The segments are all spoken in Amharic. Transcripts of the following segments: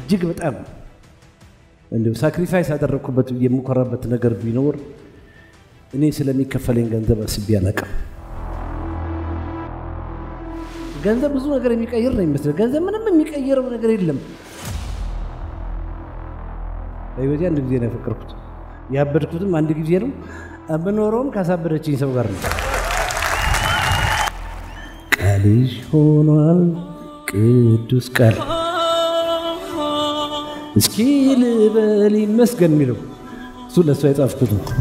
እጅግ በጣም እንዲሁ ሳክሪፋይስ ያደረግኩበት የምኮራበት ነገር ቢኖር እኔ ስለሚከፈለኝ ገንዘብ አስቤ አላውቅም። ገንዘብ ብዙ ነገር የሚቀይር ነው የሚመስለው። ገንዘብ ምንም የሚቀይረው ነገር የለም። በህይወቴ አንድ ጊዜ ነው ያፈቀርኩት። ያበድኩትም አንድ ጊዜ ነው። የምኖረውም ካሳበደችኝ ሰው ጋር ነው። ቃልሽ ሆኗል ቅዱስ ቃል እስኪ ልበል ይመስገን የሚለው እሱ ለእሷ የጻፍኩት ነው።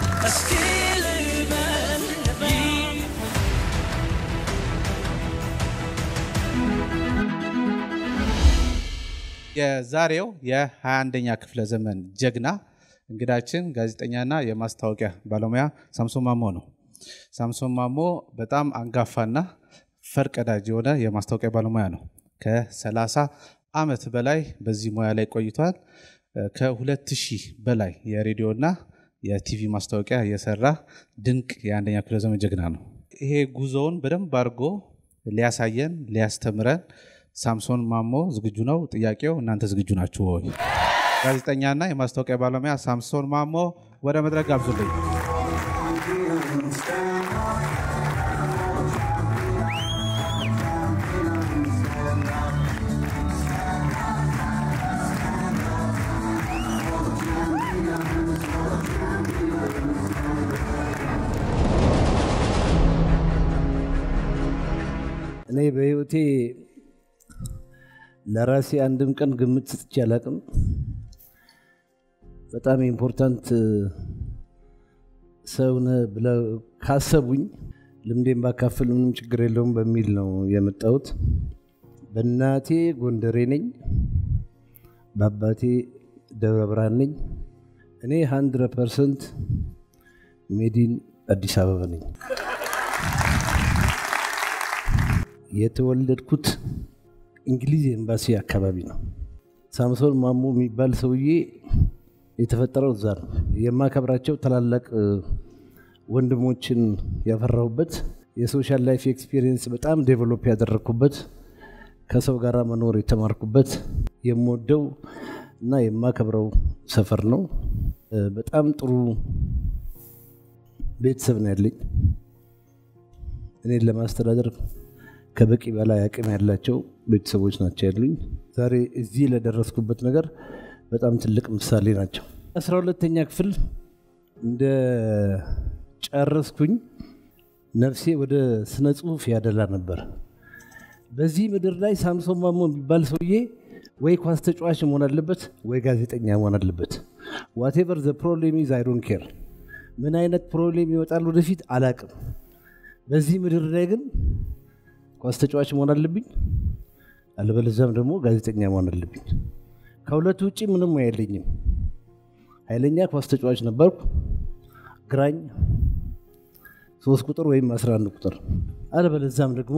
የዛሬው የ21ኛ ክፍለ ዘመን ጀግና እንግዳችን ጋዜጠኛና የማስታወቂያ ባለሙያ ሳምሶን ማሞ ነው። ሳምሶን ማሞ በጣም አንጋፋና ፈርቀዳጅ የሆነ የማስታወቂያ ባለሙያ ነው። ከ30 ዓመት በላይ በዚህ ሙያ ላይ ቆይቷል። ከ2000 በላይ የሬዲዮና የቲቪ ማስታወቂያ የሰራ ድንቅ የአንደኛ ክፍለ ዘመን ጀግና ነው። ይሄ ጉዞውን በደንብ አድርጎ ሊያሳየን ሊያስተምረን ሳምሶን ማሞ ዝግጁ ነው? ጥያቄው እናንተ ዝግጁ ናችሁ ወይ? ጋዜጠኛና የማስታወቂያ ባለሙያ ሳምሶን ማሞ ወደ መድረክ ጋብዙልኝ። እኔ በህይወቴ ለራሴ አንድም ቀን ግምት ሰጥቼ አላውቅም። በጣም ኢምፖርታንት ሰው ነህ ብለው ካሰቡኝ ልምዴን ባካፍል ምንም ችግር የለውም በሚል ነው የመጣሁት። በእናቴ ጎንደሬ ነኝ፣ በአባቴ ደብረ ብርሃን ነኝ። እኔ 100 ፐርሰንት ሜዲን አዲስ አበባ ነኝ። የተወለድኩት እንግሊዝ ኤምባሲ አካባቢ ነው። ሳምሶን ማሞ የሚባል ሰውዬ የተፈጠረው እዛ ነው። የማከብራቸው ታላላቅ ወንድሞችን ያፈራሁበት የሶሻል ላይፍ ኤክስፒሪየንስ በጣም ዴቨሎፕ ያደረግኩበት ከሰው ጋር መኖር የተማርኩበት የምወደው እና የማከብረው ሰፈር ነው። በጣም ጥሩ ቤተሰብ ነው ያለኝ። እኔን ለማስተዳደር ከበቂ በላይ አቅም ያላቸው ቤተሰቦች ናቸው ያሉኝ። ዛሬ እዚህ ለደረስኩበት ነገር በጣም ትልቅ ምሳሌ ናቸው። አስራ ሁለተኛ ክፍል እንደ ጨረስኩኝ ነፍሴ ወደ ስነ ጽሁፍ ያደላ ነበር። በዚህ ምድር ላይ ሳምሶን ማሞ የሚባል ሰውዬ ወይ ኳስ ተጫዋች መሆን አለበት ወይ ጋዜጠኛ መሆን አለበት። ዋቴቨር ዘ ፕሮብሌም ኢዝ አይ ዶንት ኬር። ምን አይነት ፕሮብሌም ይወጣል ወደፊት አላቅም። በዚህ ምድር ላይ ግን ኳስ ተጫዋች መሆን አለብኝ፣ አለበለዚያም ደግሞ ጋዜጠኛ መሆን አለብኝ። ከሁለቱ ውጭ ምንም አይለኝም። ኃይለኛ ኳስ ተጫዋች ነበርኩ፣ ግራኝ ሶስት ቁጥር ወይም 11 ቁጥር፣ አለበለዚያም ደግሞ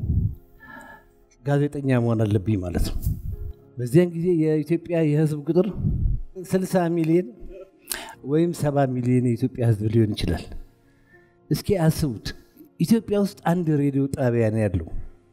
ጋዜጠኛ መሆን አለብኝ ማለት ነው። በዚያን ጊዜ የኢትዮጵያ የህዝብ ቁጥር 60 ሚሊዮን ወይም 70 ሚሊዮን የኢትዮጵያ ህዝብ ሊሆን ይችላል። እስኪ አስቡት። ኢትዮጵያ ውስጥ አንድ ሬዲዮ ጣቢያ ነው ያለው።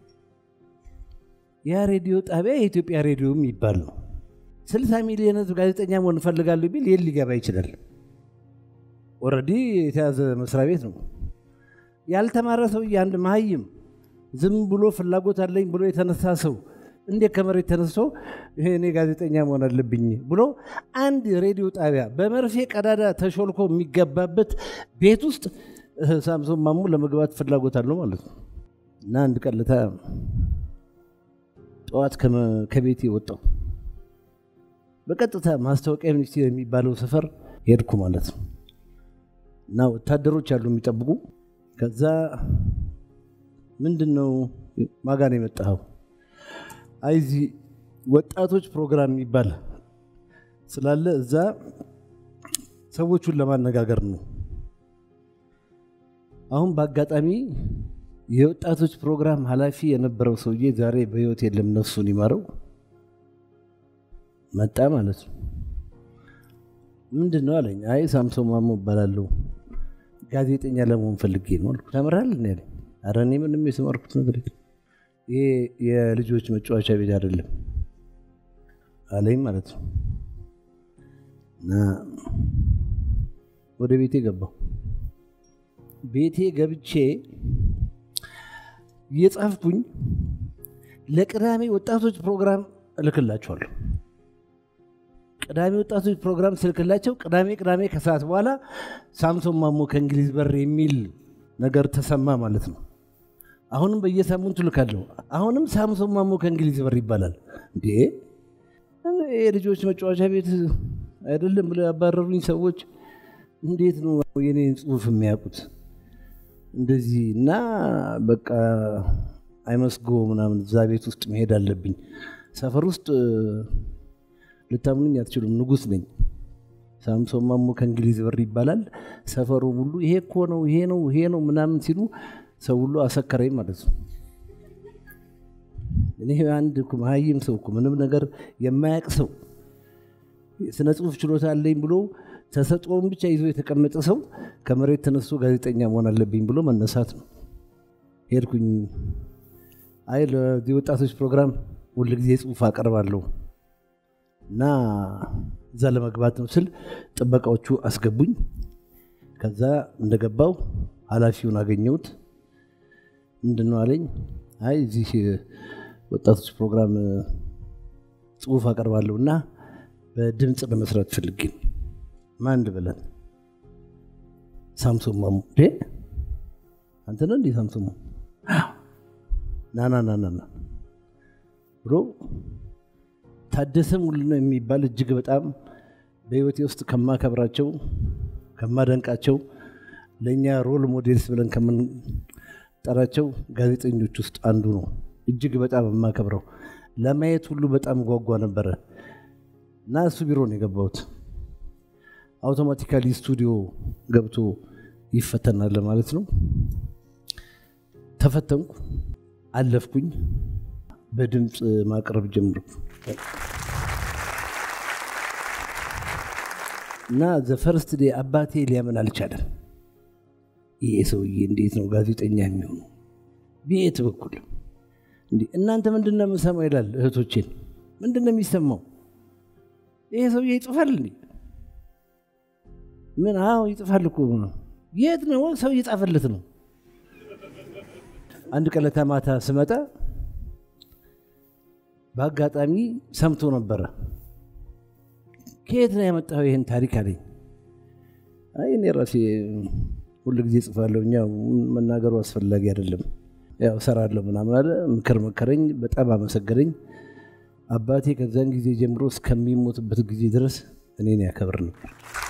ያ ሬዲዮ ጣቢያ የኢትዮጵያ ሬዲዮ የሚባል ነው። ስልሳ ሚሊዮን ህዝብ ጋዜጠኛ መሆን እፈልጋለሁ ቢል የት ሊገባ ይችላል? ኦልሬዲ የተያዘ መስሪያ ቤት ነው። ያልተማረ ሰውዬ አንድ መሀይም ዝም ብሎ ፍላጎት አለኝ ብሎ የተነሳ ሰው እንዴት ከመሬት ተነስቶ ይሄ እኔ ጋዜጠኛ መሆን አለብኝ ብሎ አንድ ሬዲዮ ጣቢያ በመርፌ ቀዳዳ ተሾልኮ የሚገባበት ቤት ውስጥ ሳምሶን ማሞ ለመግባት ፍላጎት አለው ማለት ነው። እና አንድ ቀን ለታ ጠዋት ከቤቴ ወጣው በቀጥታ ማስታወቂያ ሚኒስቴር የሚባለው ሰፈር ሄድኩ ማለት ነው። እና ወታደሮች አሉ የሚጠብቁ። ከዛ ምንድን ነው ማጋ ነው የመጣኸው? አይ እዚህ ወጣቶች ፕሮግራም የሚባል ስላለ እዛ ሰዎቹን ለማነጋገር ነው አሁን በአጋጣሚ የወጣቶች ፕሮግራም ኃላፊ የነበረው ሰውዬ ዛሬ በሕይወት የለም፣ ነፍሱን ይማረው። መጣ ማለት ነው። ምንድን ነው አለኝ። አይ ሳምሶን ማሞ እባላለሁ ጋዜጠኛ ለመሆን ፈልጌ ነው አልኩት። ተምረሃል እንዴ አለኝ። ኧረ እኔ ምንም የተማርኩት ነገር የለም። ይሄ የልጆች መጫወቻ ቤት አይደለም። አለኝ ማለት ነው። እና ወደ ቤቴ ገባሁ። ቤቴ ገብቼ እየጻፍኩኝ ለቅዳሜ ወጣቶች ፕሮግራም እልክላቸዋለሁ። ቅዳሜ ወጣቶች ፕሮግራም ስልክላቸው ቅዳሜ ቅዳሜ ከሰዓት በኋላ ሳምሶን ማሞ ከእንግሊዝ በር የሚል ነገር ተሰማ ማለት ነው። አሁንም በየሳምንቱ ልካለሁ። አሁንም ሳምሶን ማሞ ከእንግሊዝ በር ይባላል። እንዴ የልጆች መጫወቻ ቤት አይደለም ብለው ያባረሩኝ ሰዎች እንዴት ነው የኔን ጽሁፍ የሚያውቁት? እንደዚህ እና በቃ አይመስጎ ምናምን እዛ ቤት ውስጥ መሄድ አለብኝ። ሰፈር ውስጥ ልታምኑኝ አትችሉም፣ ንጉስ ነኝ። ሳምሶን ማሞ ከእንግሊዝ በር ይባላል። ሰፈሩ ሁሉ ይሄ እኮ ነው ይሄ ነው ይሄ ነው ምናምን ሲሉ ሰው ሁሉ አሰከረኝ ማለት ነው። እኔ አንድ እኮ መሀይም ሰው እኮ ምንም ነገር የማያውቅ ሰው ስነ ጽሁፍ ችሎታ አለኝ ብሎ ተሰጥኦውን ብቻ ይዞ የተቀመጠ ሰው ከመሬት ተነስቶ ጋዜጠኛ መሆን አለብኝ ብሎ መነሳት ነው። ሄድኩኝ። አይ ለዚህ ወጣቶች ፕሮግራም ሁልጊዜ ጽሁፍ አቀርባለሁ እና እዛ ለመግባት ነው ስል ጥበቃዎቹ አስገቡኝ። ከዛ እንደገባው ኃላፊውን አገኘሁት። ምንድን ነው አለኝ። አይ እዚህ ወጣቶች ፕሮግራም ጽሁፍ አቀርባለሁ እና በድምፅ ለመስራት ፈልጌ ነው። ማን ልበለን? ሳምሶን ማሞ። አንተ ነህ እንዴ ሳምሶን ማሞ? ናና ናና ብሎ ታደሰ ሙሉነህ የሚባል እጅግ በጣም በህይወቴ ውስጥ ከማከብራቸው ከማደንቃቸው ለእኛ ሮል ሞዴልስ ብለን ከምንጠራቸው ጋዜጠኞች ውስጥ አንዱ ነው። እጅግ በጣም የማከብረው ለማየት ሁሉ በጣም ጓጓ ነበረ እና እሱ ቢሮ ነው የገባሁት። አውቶማቲካሊ ስቱዲዮ ገብቶ ይፈተናል ማለት ነው። ተፈተንኩ፣ አለፍኩኝ። በድምፅ ማቅረብ ጀምርኩ እና ዘፈርስት ዴ አባቴ ሊያምን አልቻለም። ይሄ ሰውዬ እንዴት ነው ጋዜጠኛ የሚሆኑ? ቤት በኩል እናንተ ምንድን ነው የምሰማው ይላል እህቶቼን። ምንድን ነው የሚሰማው? ይሄ ሰውዬ ይጽፋል እንዴ? ምን? አዎ ይጽፋል እኮ ነው። የት ነው ሰው እየጻፈለት ነው? አንድ ቀለታ ማታ ስመጣ በአጋጣሚ ሰምቶ ነበረ። ከየት ነው ያመጣው ይህን ታሪክ አለኝ። አይ እኔ ራሴ ሁሉ ጊዜ ጽፋለሁ፣ እኛ መናገሩ አስፈላጊ አይደለም፣ ያው እሰራለሁ ምናምን አለ። ምክር መከረኝ፣ በጣም አመሰገነኝ። አባቴ ከዛን ጊዜ ጀምሮ እስከሚሞትበት ጊዜ ድረስ እኔን ያከብር ነበር።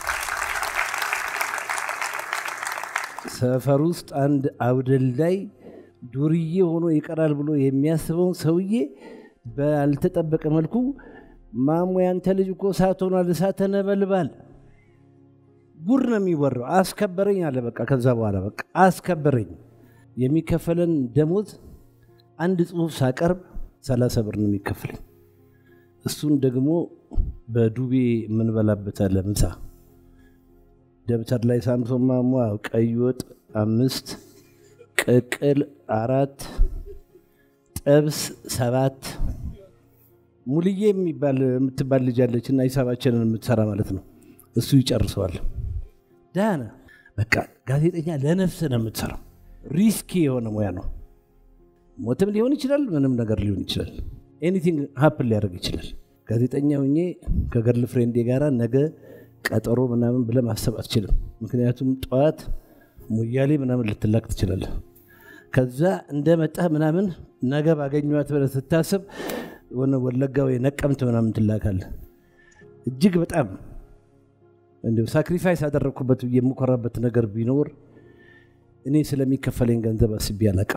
ሰፈር ውስጥ አንድ አውደልዳይ ዱርዬ ሆኖ ይቀራል ብሎ የሚያስበውን ሰውዬ ባልተጠበቀ መልኩ ማሞ ያንተ ልጅ እኮ እሳት ሆኗል፣ እሳተ ነበልባል ጉድ ነው የሚወራው። አስከበረኝ አለ። በቃ ከዛ በኋላ በቃ አስከበረኝ። የሚከፈለን ደሞዝ አንድ ጽሁፍ ሳቀርብ ሰላሳ ብር ነው የሚከፍለኝ። እሱን ደግሞ በዱቤ የምንበላበት አለ ምሳ ደብተር ላይ ሳምሶን ማሞ ቀይ ወጥ አምስት ቅቅል አራት ጥብስ ሰባት ሙልዬ የሚባል የምትባል ልጅ አለች እና ሂሳባችንን የምትሰራ ማለት ነው። እሱ ይጨርሰዋል። ዳነ በቃ ጋዜጠኛ ለነፍስ ነው የምትሰራው። ሪስኪ የሆነ ሙያ ነው። ሞትም ሊሆን ይችላል፣ ምንም ነገር ሊሆን ይችላል። ኤኒቲንግ ሀፕን ሊያደርግ ይችላል። ጋዜጠኛ ሁኜ ከገርል ፍሬንዴ ጋራ ነገ ቀጠሮ ምናምን ብለህ ማሰብ አትችልም። ምክንያቱም ጠዋት ሙያሌ ምናምን ልትላክ ትችላለህ። ከዛ እንደመጣህ ምናምን ነገ ባገኘኋት ብለህ ስታስብ ሆነ ወለጋ ወይ ነቀምት ምናምን ትላካለህ። እጅግ በጣም እንዲሁ ሳክሪፋይስ ያደረግኩበት የምኮራበት ነገር ቢኖር እኔ ስለሚከፈለኝ ገንዘብ አስቤ አላቅም።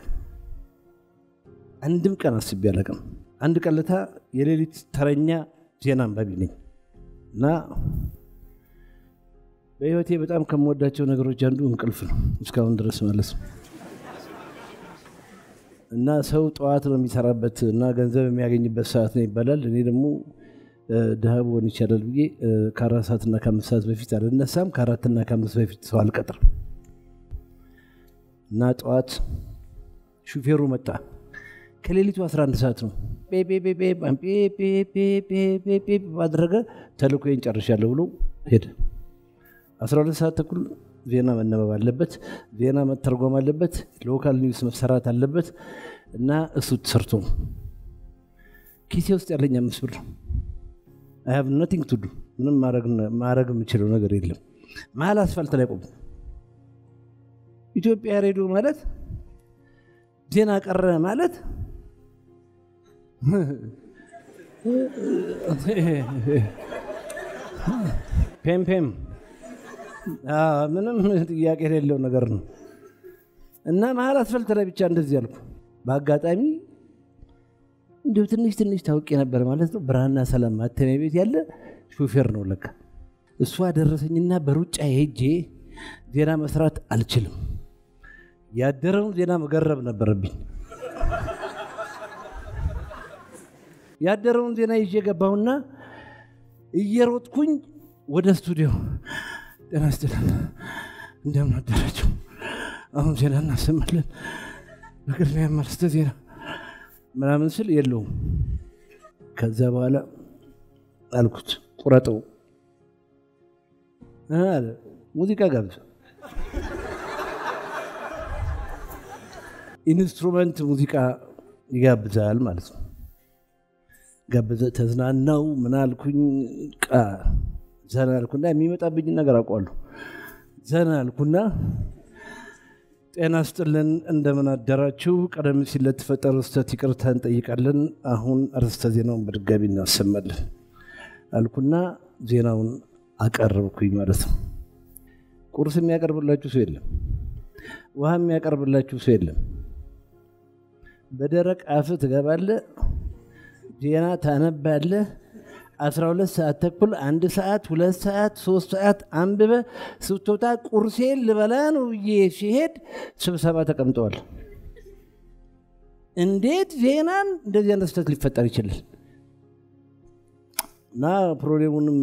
አንድም ቀን አስቤ አላቅም። አንድ ቀለታ የሌሊት ተረኛ ዜና አንባቢ ነኝ እና በህይወቴ በጣም ከምወዳቸው ነገሮች አንዱ እንቅልፍ ነው፣ እስካሁን ድረስ ማለት ነው። እና ሰው ጠዋት ነው የሚሰራበት እና ገንዘብ የሚያገኝበት ሰዓት ነው ይባላል። እኔ ደግሞ ድሃ ብሆን ይቻላል ብዬ ከአራት ሰዓትና ከአምስት ሰዓት በፊት አልነሳም። ከአራትና ከአምስት በፊት ሰው አልቀጥርም። እና ጠዋት ሹፌሩ መጣ። ከሌሊቱ 11 ሰዓት ነው። ባደረገ ተልእኮዬን ጨርሻለሁ ብሎ ሄደ። 12 ሰዓት ተኩል ዜና መነበብ አለበት፣ ዜና መተርጎም አለበት፣ ሎካል ኒውስ መሰራት አለበት እና እሱ ተሰርቶ ኪሴ ውስጥ ያለኝ አምስት ብር አይ ሃቭ ነቲንግ ቱ ዱ ምንም ማድረግ የምችለው ነገር የለም። መሀል አስፋልት ላይ ቆሙ። ኢትዮጵያ ሬዲዮ ማለት ዜና ቀረ ማለት ፔም ፔም ምንም ጥያቄ የሌለው ነገር ነው እና መሀል አስፋልት ላይ ብቻ እንደዚህ አልኩ። በአጋጣሚ እንዲሁ ትንሽ ትንሽ ታውቄ ነበር ማለት ነው። ብርሃንና ሰላም ማተሚያ ቤት ያለ ሾፌር ነው ለካ። እሱ አደረሰኝና በሩጫ ሄጄ ዜና መስራት አልችልም። ያደረውን ዜና መገረብ ነበረብኝ። ያደረውን ዜና ይዤ ገባሁና እየሮጥኩኝ ወደ ስቱዲዮ ጤና ይስጥልን፣ እንደምን አደራችሁ? አሁን ዜና እናሰማለን። በቅድሚያ ማርስተ ዜና ምናምን ስል የለውም። ከዛ በኋላ አልኩት ቁረጠው አለ። ሙዚቃ ጋብዘ ኢንስትሩመንት ሙዚቃ ይጋብዛል ማለት ነው። ጋበዘ። ተዝናናው ምን አልኩኝ ቃ ዘና አልኩና የሚመጣብኝ ነገር አውቀዋለሁ። ዘና አልኩና ጤና ስጥልን እንደምን አደራችሁ። ቀደም ሲል ለተፈጠረው ስህተት ይቅርታ እንጠይቃለን። አሁን አርዕስተ ዜናውን በድጋሚ እናሰማለን አልኩና ዜናውን አቀረብኩኝ ማለት ነው። ቁርስ የሚያቀርብላችሁ ሰው የለም። ውሃ የሚያቀርብላችሁ ሰው የለም። በደረቅ አፍ ትገባለህ፣ ዜና ታነባለህ። 12 ሰዓት ተኩል አንድ ሰዓት ሁለት ሰዓት ሶስት ሰዓት አንብበ ስትወጣ ቁርሴን ልበላ ነው ብዬ ሲሄድ ስብሰባ ተቀምጠዋል። እንዴት ዜናን እንደዚህ አይነት ስህተት ሊፈጠር ይችላል? እና ፕሮብሌሙንም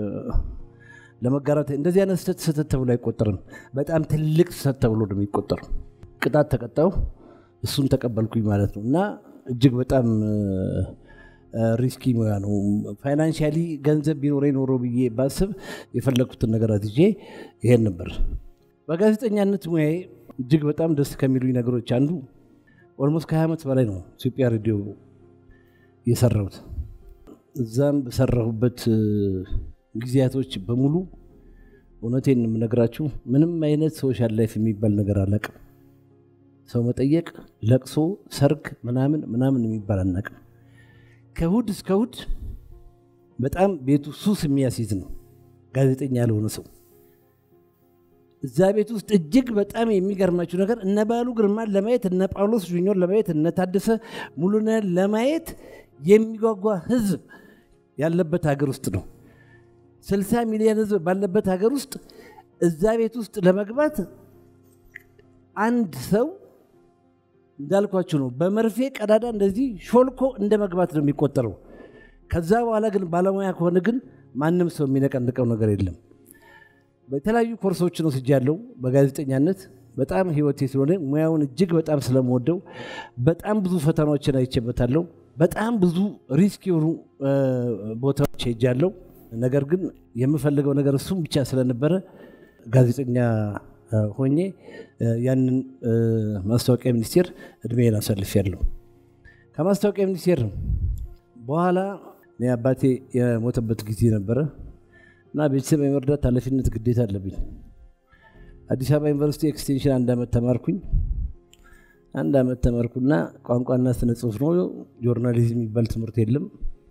ለመጋራት እንደዚህ አይነት ስህተት ስህተት ተብሎ አይቆጠርም። በጣም ትልቅ ስህተት ተብሎ ነው የሚቆጠረው። ቅጣት ተቀጣው፣ እሱን ተቀበልኩኝ ማለት ነው እና እጅግ በጣም ሪስኪ ሙያ ነው። ፋይናንሻሊ ገንዘብ ቢኖረኝ ኖሮ ብዬ ባስብ የፈለግኩትን ነገር አትዤ ይሄን ነበር። በጋዜጠኛነት ሙያዬ እጅግ በጣም ደስ ከሚሉኝ ነገሮች አንዱ ኦልሞስት ከ20 ዓመት በላይ ነው ኢትዮጵያ ሬዲዮ የሰራሁት። እዛም በሰራሁበት ጊዜያቶች በሙሉ እውነቴን የምነግራችሁ ምንም አይነት ሶሻል ላይፍ የሚባል ነገር አላቅም። ሰው መጠየቅ፣ ለቅሶ፣ ሰርግ ምናምን ምናምን የሚባል አናቅም። ከእሑድ እስከ እሑድ በጣም ቤቱ ሱስ የሚያስይዝ ነው። ጋዜጠኛ ያልሆነ ሰው እዛ ቤት ውስጥ እጅግ በጣም የሚገርማችሁ ነገር እነ ባሉ ግርማን ለማየት እነ ጳውሎስ ጁኒዮር ለማየት እነ ታደሰ ሙሉነህን ለማየት የሚጓጓ ህዝብ ያለበት ሀገር ውስጥ ነው። ስልሳ ሚሊዮን ህዝብ ባለበት ሀገር ውስጥ እዛ ቤት ውስጥ ለመግባት አንድ ሰው እንዳልኳችሁ ነው። በመርፌ ቀዳዳ እንደዚህ ሾልኮ እንደ መግባት ነው የሚቆጠረው። ከዛ በኋላ ግን ባለሙያ ከሆነ ግን ማንም ሰው የሚነቀንቀው ነገር የለም። በተለያዩ ኮርሶችን ወስጃለሁ በጋዜጠኛነት በጣም ህይወቴ ስለሆነ ሙያውን እጅግ በጣም ስለምወደው በጣም ብዙ ፈተናዎችን አይቼበታለሁ። በጣም ብዙ ሪስክ የሆኑ ቦታዎች ሄጃለሁ። ነገር ግን የምፈልገው ነገር እሱም ብቻ ስለነበረ ጋዜጠኛ ሆኜ ያንን ማስታወቂያ ሚኒስቴር እድሜን አሳልፌያለሁ። ከማስታወቂያ ሚኒስቴር በኋላ እኔ አባቴ የሞተበት ጊዜ ነበረ እና ቤተሰብ የመርዳት ኃላፊነት ግዴታ አለብኝ። አዲስ አበባ ዩኒቨርሲቲ ኤክስቴንሽን አንድ ዓመት ተማርኩኝ። አንድ ዓመት ተማርኩና ቋንቋና ስነ ጽሁፍ ነው። ጆርናሊዝም የሚባል ትምህርት የለም።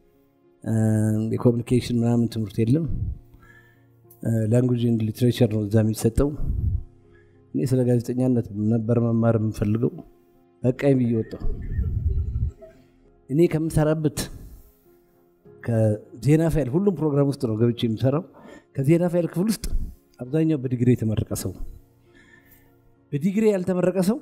የኮሚኒኬሽን ምናምን ትምህርት የለም። ላንጉጅ ኤንድ ሊትሬቸር ነው እዛ የሚሰጠው። እኔ ስለ ጋዜጠኛነት ነበር መማር የምፈልገው። በቃኝ ብዬ ወጣሁ። እኔ ከምሰራበት ከዜና ፋይል ሁሉም ፕሮግራም ውስጥ ነው ገብቼ የምሰራው። ከዜና ፋይል ክፍል ውስጥ አብዛኛው በዲግሪ የተመረቀ ሰው፣ በዲግሪ ያልተመረቀ ሰው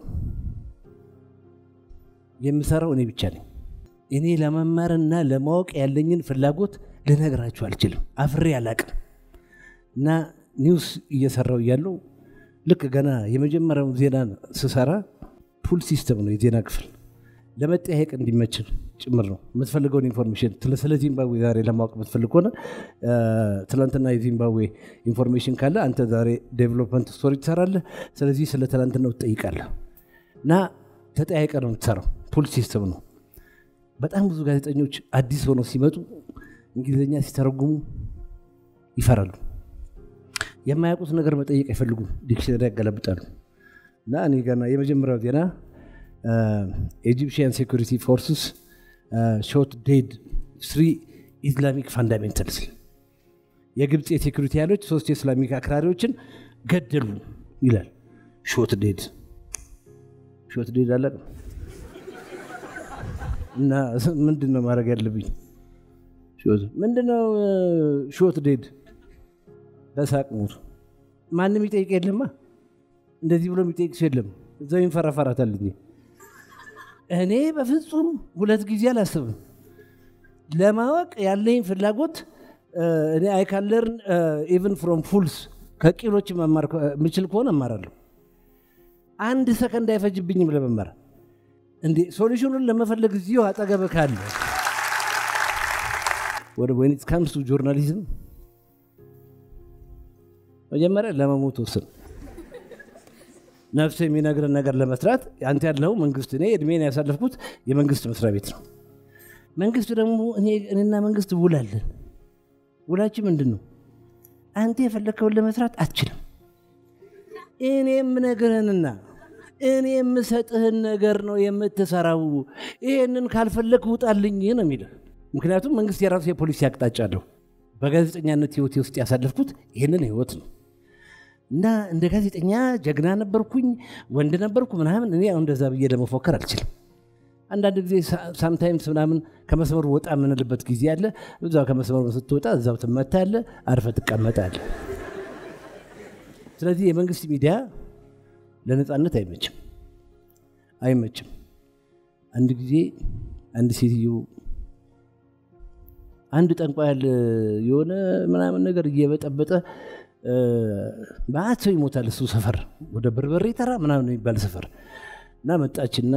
የምሰራው እኔ ብቻ ነኝ። እኔ ለመማርና ለማወቅ ያለኝን ፍላጎት ልነግራችሁ አልችልም። አፍሬ አላቅም። እና ኒውስ እየሰራው እያለው ልክ ገና የመጀመሪያውን ዜና ስሰራ ፑል ሲስተም ነው የዜና ክፍል ለመጠያየቅ እንዲመችል ጭምር ነው የምትፈልገውን ኢንፎርሜሽን ስለ ዚምባብዌ ዛሬ ለማወቅ የምትፈልግ ከሆነ ትላንትና የዚምባብዌ ኢንፎርሜሽን ካለ አንተ ዛሬ ዴቨሎፕመንት ስቶሪ ትሰራለህ። ስለዚህ ስለ ትላንትናው ትጠይቃለህ እና ተጠያይቀ ነው የምትሰራው። ፑል ሲስተም ነው። በጣም ብዙ ጋዜጠኞች አዲስ ሆነው ሲመጡ እንግሊዝኛ ሲተረጉሙ ይፈራሉ። የማያውቁት ነገር መጠየቅ አይፈልጉም። ዲክሽነሪ ያገለብጣሉ። እና እኔ ገና የመጀመሪያው ዜና ኤጂፕሽያን ሴኩሪቲ ፎርስስ ሾት ዴድ ስሪ ኢስላሚክ ፋንዳሜንታልስ የግብፅ የሴኩሪቲ ኃይሎች ሶስት የእስላሚክ አክራሪዎችን ገደሉ ይላል። ሾት ዴድ ሾት ዴድ አለ እና ምንድን ነው ማድረግ ያለብኝ? ምንድነው ሾት ዴድ? በሳቅ ሞቱ። ማንም ይጠይቅ የለማ እንደዚህ ብሎ የሚጠይቅ ሰው የለም። እዛው ይንፈራፈራታል እንጂ እኔ በፍጹም ሁለት ጊዜ አላስብም። ለማወቅ ያለኝ ፍላጎት እኔ አይካለርን ኢቨን ፍሮም ፉልስ ከቂሎች መማር የምችል ከሆነ እማራለሁ። አንድ ሰከንድ አይፈጅብኝም ለመማር። እንዴ ሶሉሽኑን ለመፈለግ እዚሁ አጠገብ ካለ ወደ ወይኒት ካምስ ጆርናሊዝም መጀመሪያ ለመሞት ወስን ነፍስ የሚነግርን ነገር ለመስራት አንተ ያለው መንግስት እኔ እድሜን ያሳለፍኩት የመንግስት መስሪያ ቤት ነው። መንግስት ደግሞ እኔና መንግስት ውላለን። ውላችን ምንድን ነው? አንተ የፈለግከውን ለመስራት አትችልም። እኔ የምነግርህንና እኔ የምሰጥህን ነገር ነው የምትሰራው። ይሄንን ካልፈለግ ውጣልኝ ነው የሚልህ። ምክንያቱም መንግስት የራሱ የፖሊሲ አቅጣጫ አለው። በጋዜጠኛነት ህይወቴ ውስጥ ያሳለፍኩት ይህንን ህይወት ነው። እና እንደ ጋዜጠኛ ጀግና ነበርኩኝ፣ ወንድ ነበርኩ ምናምን። እኔ አሁን እንደዛ ብዬ ለመፎከር አልችልም። አንዳንድ ጊዜ ሳምታይምስ ምናምን ከመስመሩ ወጣ የምንልበት ጊዜ አለ። እዛው ከመስመሩ ስትወጣ እዛው ትመታለህ፣ አርፈ ትቀመጣለህ። ስለዚህ የመንግስት ሚዲያ ለነፃነት አይመችም አይመችም። አንድ ጊዜ አንድ ሴትዮ አንድ ጠንቋያል የሆነ ምናምን ነገር እየበጠበጠ ማት ሰው ይሞታል። እሱ ሰፈር ወደ በርበሬ ተራ ምናምን የሚባል ሰፈር እና መጣችና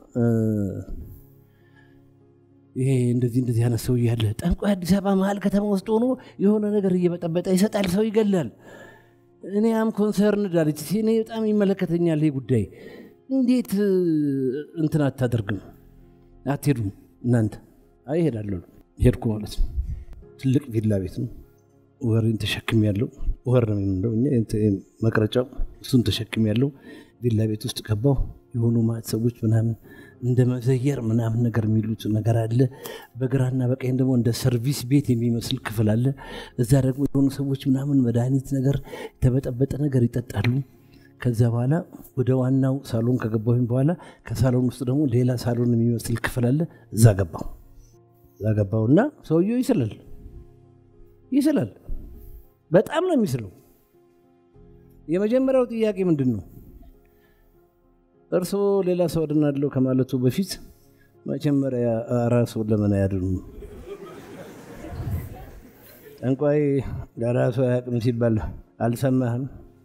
ይሄ እንደዚህ እንደዚህ አይነት ሰው ያለ ጠንቋይ አዲስ አበባ መሀል ከተማ ውስጥ ሆኖ የሆነ ነገር እየበጠበጠ ይሰጣል፣ ሰው ይገላል። እኔ አም ኮንሰርንድ አለች። እኔ በጣም ይመለከተኛል ይሄ ጉዳይ። እንዴት እንትን አታደርግም? አትሄዱም እናንተ? አይ እሄዳለሁ። ሄድኩ ማለት ነው። ትልቅ ቪላ ቤት ነው። ወሬን ተሸክም ያለው ወር ነው የምንለው እኛ መቅረጫው፣ እሱን ተሸክም ያለው ቪላ ቤት ውስጥ ገባው። የሆኑ ማት ሰዎች ምናምን እንደ መዘየር ምናምን ነገር የሚሉት ነገር አለ። በግራና በቀኝ ደግሞ እንደ ሰርቪስ ቤት የሚመስል ክፍል አለ። እዛ ደግሞ የሆኑ ሰዎች ምናምን መድኃኒት ነገር የተበጠበጠ ነገር ይጠጣሉ። ከዛ በኋላ ወደ ዋናው ሳሎን ከገባሁኝ በኋላ ከሳሎን ውስጥ ደግሞ ሌላ ሳሎን የሚመስል ክፍል አለ። እዛ ገባው እዛ ገባውና ሰውየው ይስላል ይስላል። በጣም ነው የሚስለው። የመጀመሪያው ጥያቄ ምንድን ነው? እርስዎ ሌላ ሰው አድናለሁ ከማለቱ በፊት መጀመሪያ ራስዎን ለምን አያድኑ? ጠንቋይ ለራሱ አያውቅም ሲባል አልሰማህም?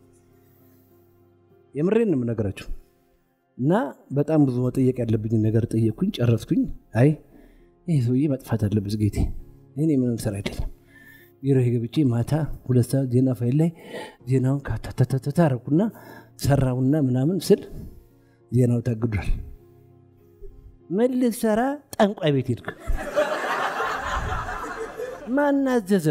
የምሬን ነው የምነግራቸው። እና በጣም ብዙ መጠየቅ ያለብኝ ነገር ጠየቅኩኝ፣ ጨረስኩኝ። አይ ይህ ሰውዬ መጥፋት አለበት ጌቴ፣ እኔ ምንም ስራ አይደለም። ቢሮ ገብቼ ማታ ሁለት ሰዓት ዜና ፋይል ላይ ዜናውን ካታታታታ አረኩና ሰራውና ምናምን ስል ዜናው ታግዷል። ምን ልትሰራ ጠንቋይ ቤት ሄድክ? ማን አዘዘ?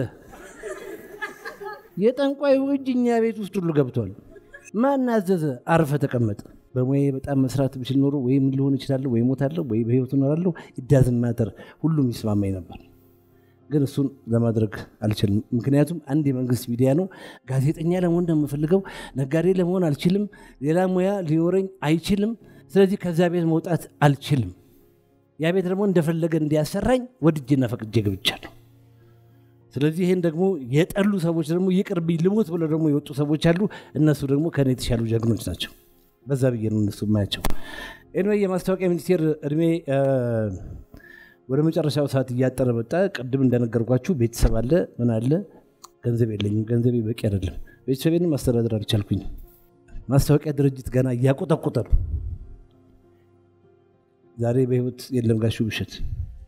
የጠንቋዩ እጅ እኛ ቤት ውስጥ ሁሉ ገብቷል። ማን አዘዘ? አርፈ ተቀመጥ። በሙያዬ በጣም መስራት ብችል ኖሮ ወይ ምን ልሆን እችላለሁ፣ ወይ ሞታለሁ፣ ወይ በህይወት እኖራለሁ። ኢዳዝን ማተር ሁሉም ይስማማኝ ነበር። ግን እሱን ለማድረግ አልችልም። ምክንያቱም አንድ የመንግስት ሚዲያ ነው። ጋዜጠኛ ለመሆን ነው የምፈልገው። ነጋዴ ለመሆን አልችልም። ሌላ ሙያ ሊኖረኝ አይችልም። ስለዚህ ከዛ ቤት መውጣት አልችልም። ያ ቤት ደግሞ እንደፈለገ እንዲያሰራኝ ወድጄና ፈቅጄ ገብቻለሁ። ስለዚህ ይህን ደግሞ የጠሉ ሰዎች ደግሞ ይቅርብኝ ልሞት ብለው ደግሞ የወጡ ሰዎች አሉ። እነሱ ደግሞ ከኔ የተሻሉ ጀግኖች ናቸው። በዛ ብዬ ነው እነሱ የማያቸው። ኤንዌይ የማስታወቂያ ሚኒስቴር እድሜ ወደ መጨረሻው ሰዓት እያጠረ መጣ። ቅድም እንደነገርኳችሁ ቤተሰብ አለ፣ ምን አለ፣ ገንዘብ የለኝም። ገንዘቤ በቂ አይደለም። ቤተሰቤንም ማስተዳደር አልቻልኩኝ። ማስታወቂያ ድርጅት ገና እያቆጠቆጠ ነው። ዛሬ በህይወት የለም ጋሹ ብሸት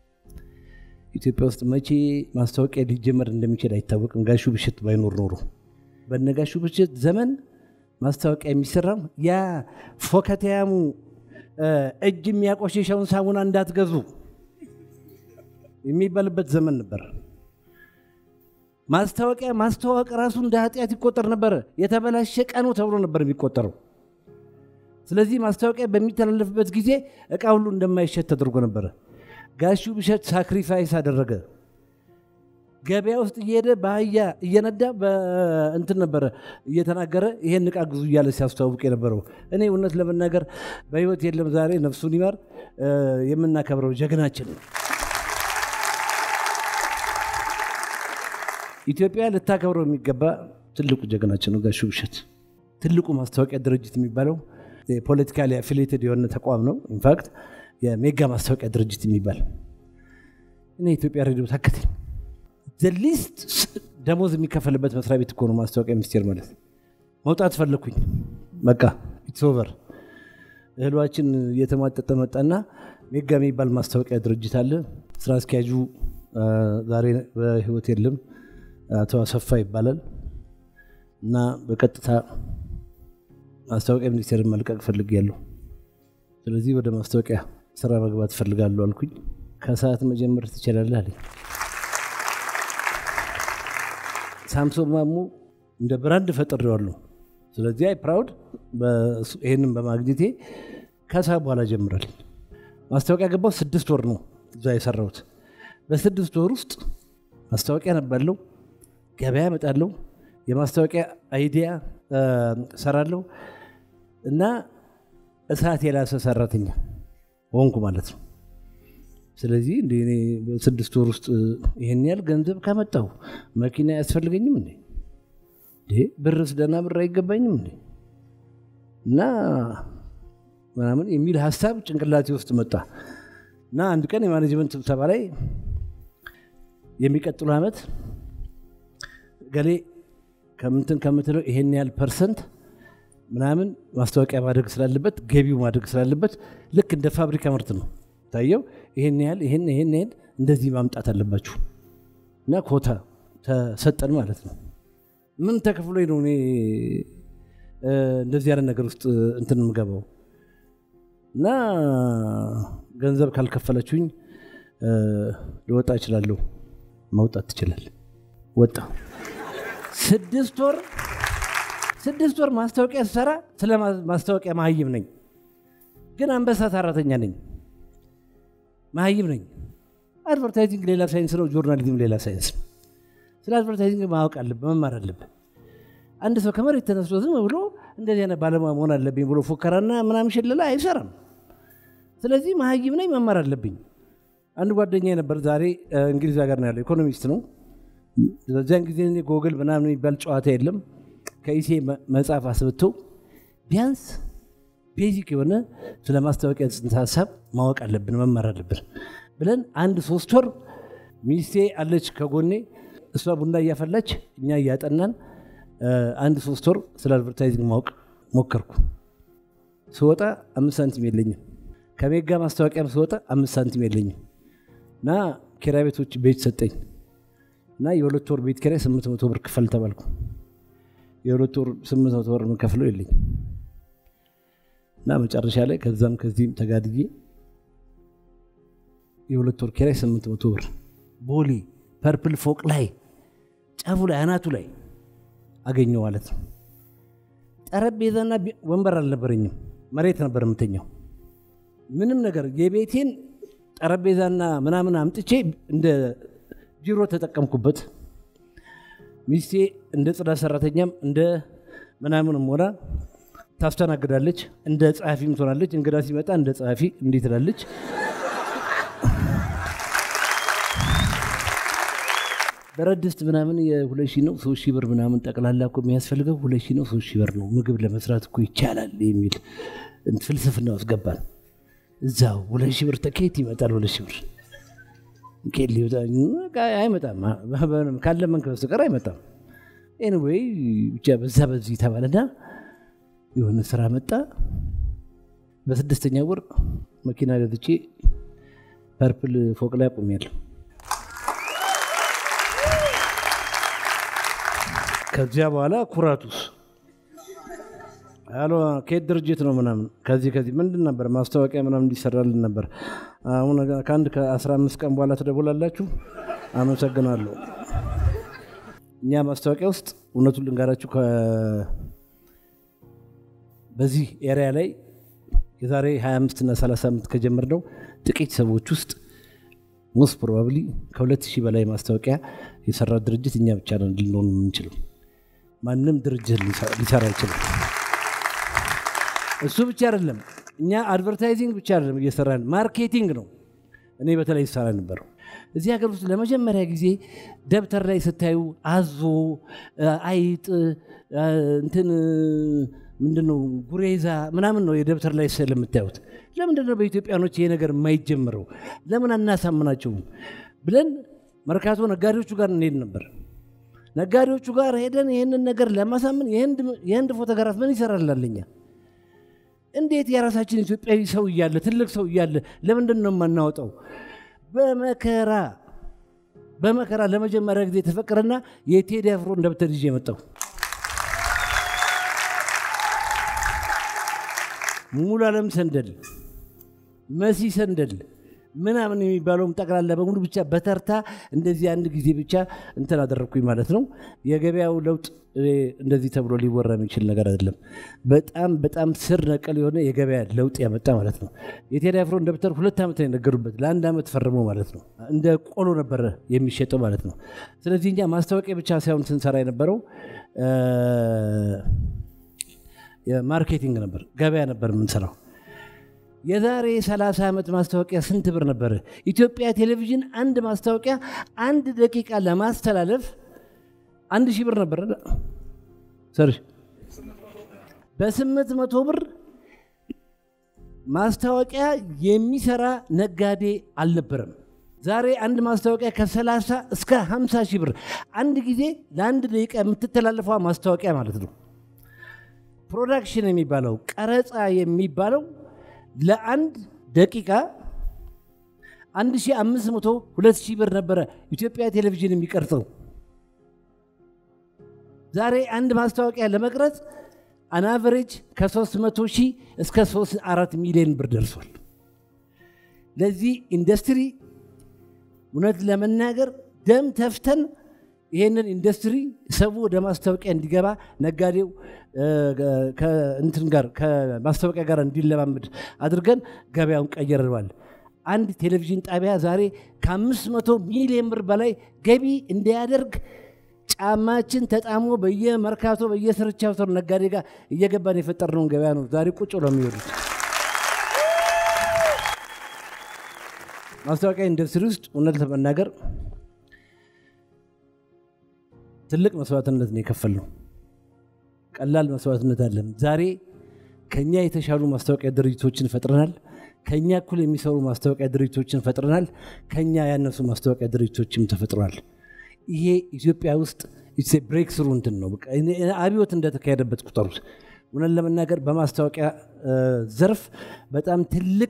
ኢትዮጵያ ውስጥ መቼ ማስታወቂያ ሊጀመር እንደሚችል አይታወቅም። ጋሹ ብሽት ባይኖር ኖሮ በነ ጋሹ ብሽት ዘመን ማስታወቂያ የሚሰራው ያ ፎከተያሙ እጅ የሚያቆሽሸውን ሳሙና እንዳትገዙ የሚባልበት ዘመን ነበር። ማስታወቂያ ማስተዋወቅ ራሱ እንደ ኃጢአት ይቆጠር ነበረ። የተበላሸ ቀኑ ተብሎ ነበር የሚቆጠረው። ስለዚህ ማስታወቂያ በሚተላለፍበት ጊዜ እቃ ሁሉ እንደማይሸጥ ተደርጎ ነበረ። ጋሹ ብሸት ሳክሪፋይስ አደረገ። ገበያ ውስጥ እየሄደ በአህያ እየነዳ እንትን ነበረ እየተናገረ ይሄን እቃ ግዙ እያለ ሲያስተዋውቅ የነበረው። እኔ እውነት ለመናገር በህይወት የለም ዛሬ ነፍሱን ይማር የምናከብረው ጀግናችን ነው። ኢትዮጵያ ልታከብረው የሚገባ ትልቁ ጀግናችን ነው ጋሹ ብሸት። ትልቁ ማስታወቂያ ድርጅት የሚባለው ፖለቲካሊ አፊሌትድ የሆነ ተቋም ነው። ኢንፋክት የሜጋ ማስታወቂያ ድርጅት የሚባል እኔ ኢትዮጵያ ሬዲዮ ታከተኝ ዘሊስት ደሞዝ የሚከፈልበት መስሪያ ቤት እኮ ነው ማስታወቂያ ሚኒስቴር ማለት። መውጣት ፈለግኩኝ። በቃ ኢትስ ኦቨር። እህሏችን እየተሟጠጠ መጣና ሜጋ የሚባል ማስታወቂያ ድርጅት አለ። ስራ አስኪያጁ ዛሬ በህይወት የለም፣ አቶ አሰፋ ይባላል እና በቀጥታ ማስታወቂያ ሚኒስቴርን መልቀቅ ፈልጌያለሁ። ስለዚህ ወደ ማስታወቂያ ስራ መግባት እፈልጋለሁ አልኩኝ። ከሰዓት መጀመር ትችላለህ አለኝ። ሳምሶን ማሞ እንደ ብራንድ ፈጥሬዋለሁ። ስለዚህ አይ ፕራውድ ይህንን በማግኘቴ ከሰዓት በኋላ ጀምራል። ማስታወቂያ ገባው ስድስት ወር ነው እዛ የሰራሁት። በስድስት ወር ውስጥ ማስታወቂያ ነባለው፣ ገበያ እመጣለሁ፣ የማስታወቂያ አይዲያ ሰራለሁ እና እሳት የላሰ ሰራተኛ ሆንኩ ማለት ነው። ስለዚህ እንደ እኔ በስድስት ወር ውስጥ ይህን ያህል ገንዘብ ካመጣሁ መኪና አያስፈልገኝም እንዴ? ብርስ ደህና ብር አይገባኝም እንዴ? እና ምናምን የሚል ሀሳብ ጭንቅላቴ ውስጥ መጣ እና አንድ ቀን የማኔጅመንት ስብሰባ ላይ የሚቀጥሉ ዓመት ገሌ ከምንትን ከምትለው ይሄን ያህል ፐርሰንት ምናምን ማስታወቂያ ማድረግ ስላለበት ገቢው ማድረግ ስላለበት ልክ እንደ ፋብሪካ ምርት ነው ታየው። ይሄን ያህል ይሄን ይሄን ያህል እንደዚህ ማምጣት አለባችሁ እና ኮታ ተሰጠን ማለት ነው። ምን ተከፍሎኝ ነው እኔ እንደዚህ ያለ ነገር ውስጥ እንትን የምገባው? እና ገንዘብ ካልከፈለችሁኝ ልወጣ እችላለሁ። መውጣት ትችላል። ወጣ። ስድስት ወር ስድስት ወር ማስታወቂያ ስሰራ ስለ ማስታወቂያ መሀይም ነኝ፣ ግን አንበሳ ሰራተኛ ነኝ። መሀይም ነኝ። አድቨርታይዚንግ ሌላ ሳይንስ ነው፣ ጆርናሊዝም ሌላ ሳይንስ ነው። ስለ አድቨርታይዚንግ ማወቅ አለብህ፣ መማር አለብህ። አንድ ሰው ከመሬት ተነስቶ ዝም ብሎ እንደዚህ አይነት ባለሙያ መሆን አለብኝ ብሎ ፉከራና ምናምን ሽለላ አይሰራም። ስለዚህ መሀይም ነኝ፣ መማር አለብኝ። አንድ ጓደኛ ነበር፣ ዛሬ እንግሊዝ ሀገር ነው ያለው፣ ኢኮኖሚስት ነው። በዚያን ጊዜ ጎግል ምናምን የሚባል ጨዋታ የለም። ከኢሴ መጽሐፍ አስብተው ቢያንስ ቤዚክ የሆነ ስለ ማስታወቂያ ጽንሰ ሀሳብ ማወቅ አለብን መማር አለብን ብለን አንድ ሶስት ወር ሚስቴ አለች ከጎኔ፣ እሷ ቡና እያፈላች እኛ እያጠናን አንድ ሶስት ወር ስለ አድቨርታይዚንግ ማወቅ ሞከርኩ። ስወጣ አምስት ሳንቲም የለኝም። ከሜጋ ማስታወቂያም ስወጣ አምስት ሳንቲም የለኝም እና ኪራይ ቤቶች ቤት ሰጠኝ እና የሁለት ወር ቤት ኪራይ ስምንት መቶ ብር ክፈል ተባልኩ። የሁለት ወር ስምንት መቶ ብር የምከፍለው የለኝ እና መጨረሻ ላይ ከዛም ከዚህም ተጋድዬ የሁለት ወር ኪራይ ስምንት መቶ ብር ቦሌ ፐርፕል ፎቅ ላይ ጫፉ ላይ አናቱ ላይ አገኘው ማለት ነው። ጠረጴዛና ወንበር አልነበረኝም፣ መሬት ነበር የምተኛው። ምንም ነገር የቤቴን ጠረጴዛና ምናምን አምጥቼ እንደ ቢሮ ተጠቀምኩበት። ሚስቴ እንደ ጽዳት ሰራተኛም እንደ ምናምንም ሆና ታስተናግዳለች። እንደ ጸሐፊም ትሆናለች። እንግዳ ሲመጣ እንደ ጸሐፊ እንዲህ ትላለች። ብረት ድስት ምናምን የሁለት ሺህ ነው ሶስት ሺህ ብር ምናምን ጠቅላላ እኮ የሚያስፈልገው ሁለት ሺህ ነው ሶስት ሺህ ብር ነው። ምግብ ለመስራት እኮ ይቻላል የሚል ፍልስፍና ውስጥ ገባን። እዛው ሁለት ሺህ ብር ከየት ይመጣል? ሁለት ሺህ ብር ኬት ሊወጣ አይመጣም። ካለመንክ በስተቀር አይመጣም። ኤኒዌይ ብቻ በዛ በዚህ ተባለና የሆነ ስራ መጣ። በስድስተኛ ወር መኪና ገዝቼ ፐርፕል ፎቅ ላይ አቁሜያለሁ። ከዚያ በኋላ ኩራቱስ አሎ ከየት ድርጅት ነው ምናምን ከዚህ ከዚህ ምንድን ነበር ማስታወቂያ ምናምን እንዲሰራልን ነበር። አሁን ከአንድ ከአስራ አምስት ቀን በኋላ ትደውላላችሁ። አመሰግናለሁ። እኛ ማስታወቂያ ውስጥ እውነቱን ልንጋራችሁ በዚህ ኤሪያ ላይ የዛሬ 25 እና 30 ዓመት ከጀመርነው ጥቂት ሰዎች ውስጥ ሞስት ፕሮባብሊ ከሁለት ሺህ በላይ ማስታወቂያ የሰራ ድርጅት እኛ ብቻ ነን ልንሆን የምንችለው። ማንም ድርጅት ሊሰራ አይችልም። እሱ ብቻ አይደለም፣ እኛ አድቨርታይዚንግ ብቻ አይደለም እየሰራን ማርኬቲንግ ነው። እኔ በተለይ ይሰራ ነበረው። እዚህ ሀገር ውስጥ ለመጀመሪያ ጊዜ ደብተር ላይ ስታዩ አዞ፣ አይጥ፣ እንትን ምንድነው ጉሬዛ ምናምን ነው የደብተር ላይ ስዕል የምታዩት። ለምንድን ነው በኢትዮጵያኖች ይሄ ነገር የማይጀምረው? ለምን አናሳምናቸውም ብለን መርካቶ ነጋዴዎቹ ጋር እንሄድ ነበር። ነጋዴዎቹ ጋር ሄደን ይህንን ነገር ለማሳመን የህንድ ፎቶግራፍ ምን ይሰራላለኛ? እንዴት የራሳችን ኢትዮጵያዊ ሰው እያለ ትልቅ ሰው እያለ ለምንድን ነው የማናወጣው? በመከራ በመከራ ለመጀመሪያ ጊዜ የተፈቀረና የቴዲ አፍሮን ደብተር ይዤ የመጣው ሙሉ ዓለም ሰንደል፣ መሲ ሰንደል ምናምን የሚባለውም ጠቅላላ በሙሉ ብቻ በተርታ እንደዚህ አንድ ጊዜ ብቻ እንትን አደረግኩኝ ማለት ነው። የገበያው ለውጥ እንደዚህ ተብሎ ሊወራ የሚችል ነገር አይደለም። በጣም በጣም ስር ነቀል የሆነ የገበያ ለውጥ ያመጣ ማለት ነው። የቴዲ አፍሮን ደብተር ሁለት ዓመት ነው የነገሩበት። ለአንድ ዓመት ፈርሞ ማለት ነው። እንደ ቆሎ ነበረ የሚሸጠው ማለት ነው። ስለዚህ እኛ ማስታወቂያ ብቻ ሳይሆን ስንሰራ የነበረው ማርኬቲንግ ነበር፣ ገበያ ነበር የምንሰራው። የዛሬ 30 ዓመት ማስታወቂያ ስንት ብር ነበር? ኢትዮጵያ ቴሌቪዥን አንድ ማስታወቂያ አንድ ደቂቃ ለማስተላለፍ አንድ ሺህ ብር ነበር። ሰርሽ በስምንት መቶ ብር ማስታወቂያ የሚሰራ ነጋዴ አልነበረም። ዛሬ አንድ ማስታወቂያ ከ30 እስከ 50 ሺህ ብር አንድ ጊዜ ለአንድ ደቂቃ የምትተላለፈዋ ማስታወቂያ ማለት ነው። ፕሮዳክሽን የሚባለው ቀረጻ የሚባለው ለአንድ ደቂቃ 1500 2000 ብር ነበረ ኢትዮጵያ ቴሌቪዥን የሚቀርጸው። ዛሬ አንድ ማስታወቂያ ለመቅረጽ አናቨሬጅ ከ300 ሺህ እስከ 4 ሚሊዮን ብር ደርሷል። ለዚህ ኢንዱስትሪ እውነት ለመናገር ደም ተፍተን ይህንን ኢንዱስትሪ ሰው ወደ ማስታወቂያ እንዲገባ ነጋዴው ከእንትን ጋር ከማስታወቂያ ጋር እንዲለማመድ አድርገን ገበያውን ቀይረዋል። አንድ ቴሌቪዥን ጣቢያ ዛሬ ከአምስት መቶ ሚሊዮን ብር በላይ ገቢ እንዲያደርግ ጫማችን ተጣሞ በየመርካቶ በየስርቻው ሰው ነጋዴ ጋር እየገባን የፈጠርነውን ገበያ ነው ዛሬ ቁጭ ብለው የሚወዱት። ማስታወቂያ ኢንዱስትሪ ውስጥ እውነት ለመናገር ትልቅ መስዋዕትነት ነው የከፈልነው። ቀላል መስዋዕትነት አለም። ዛሬ ከኛ የተሻሉ ማስታወቂያ ድርጅቶችን ፈጥረናል። ከኛ እኩል የሚሰሩ ማስታወቂያ ድርጅቶችን ፈጥረናል። ከኛ ያነሱ ማስታወቂያ ድርጅቶችም ተፈጥረዋል። ይሄ ኢትዮጵያ ውስጥ ብሬክ ስሩ እንትን ነው። አብዮት እንደተካሄደበት ቁጠሩት። እውነት ለመናገር በማስታወቂያ ዘርፍ በጣም ትልቅ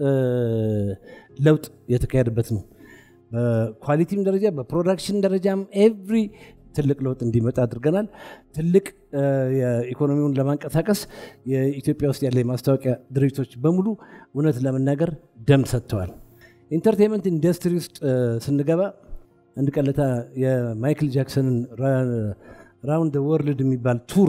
ለውጥ የተካሄደበት ነው። በኳሊቲም ደረጃ በፕሮዳክሽን ደረጃም ኤቭሪ ትልቅ ለውጥ እንዲመጣ አድርገናል። ትልቅ የኢኮኖሚውን ለማንቀሳቀስ የኢትዮጵያ ውስጥ ያለ የማስታወቂያ ድርጅቶች በሙሉ እውነት ለመናገር ደም ሰጥተዋል። ኢንተርቴንመንት ኢንዱስትሪ ውስጥ ስንገባ አንድ ቀለታ የማይክል ጃክሰንን ራውንድ ወርልድ የሚባል ቱር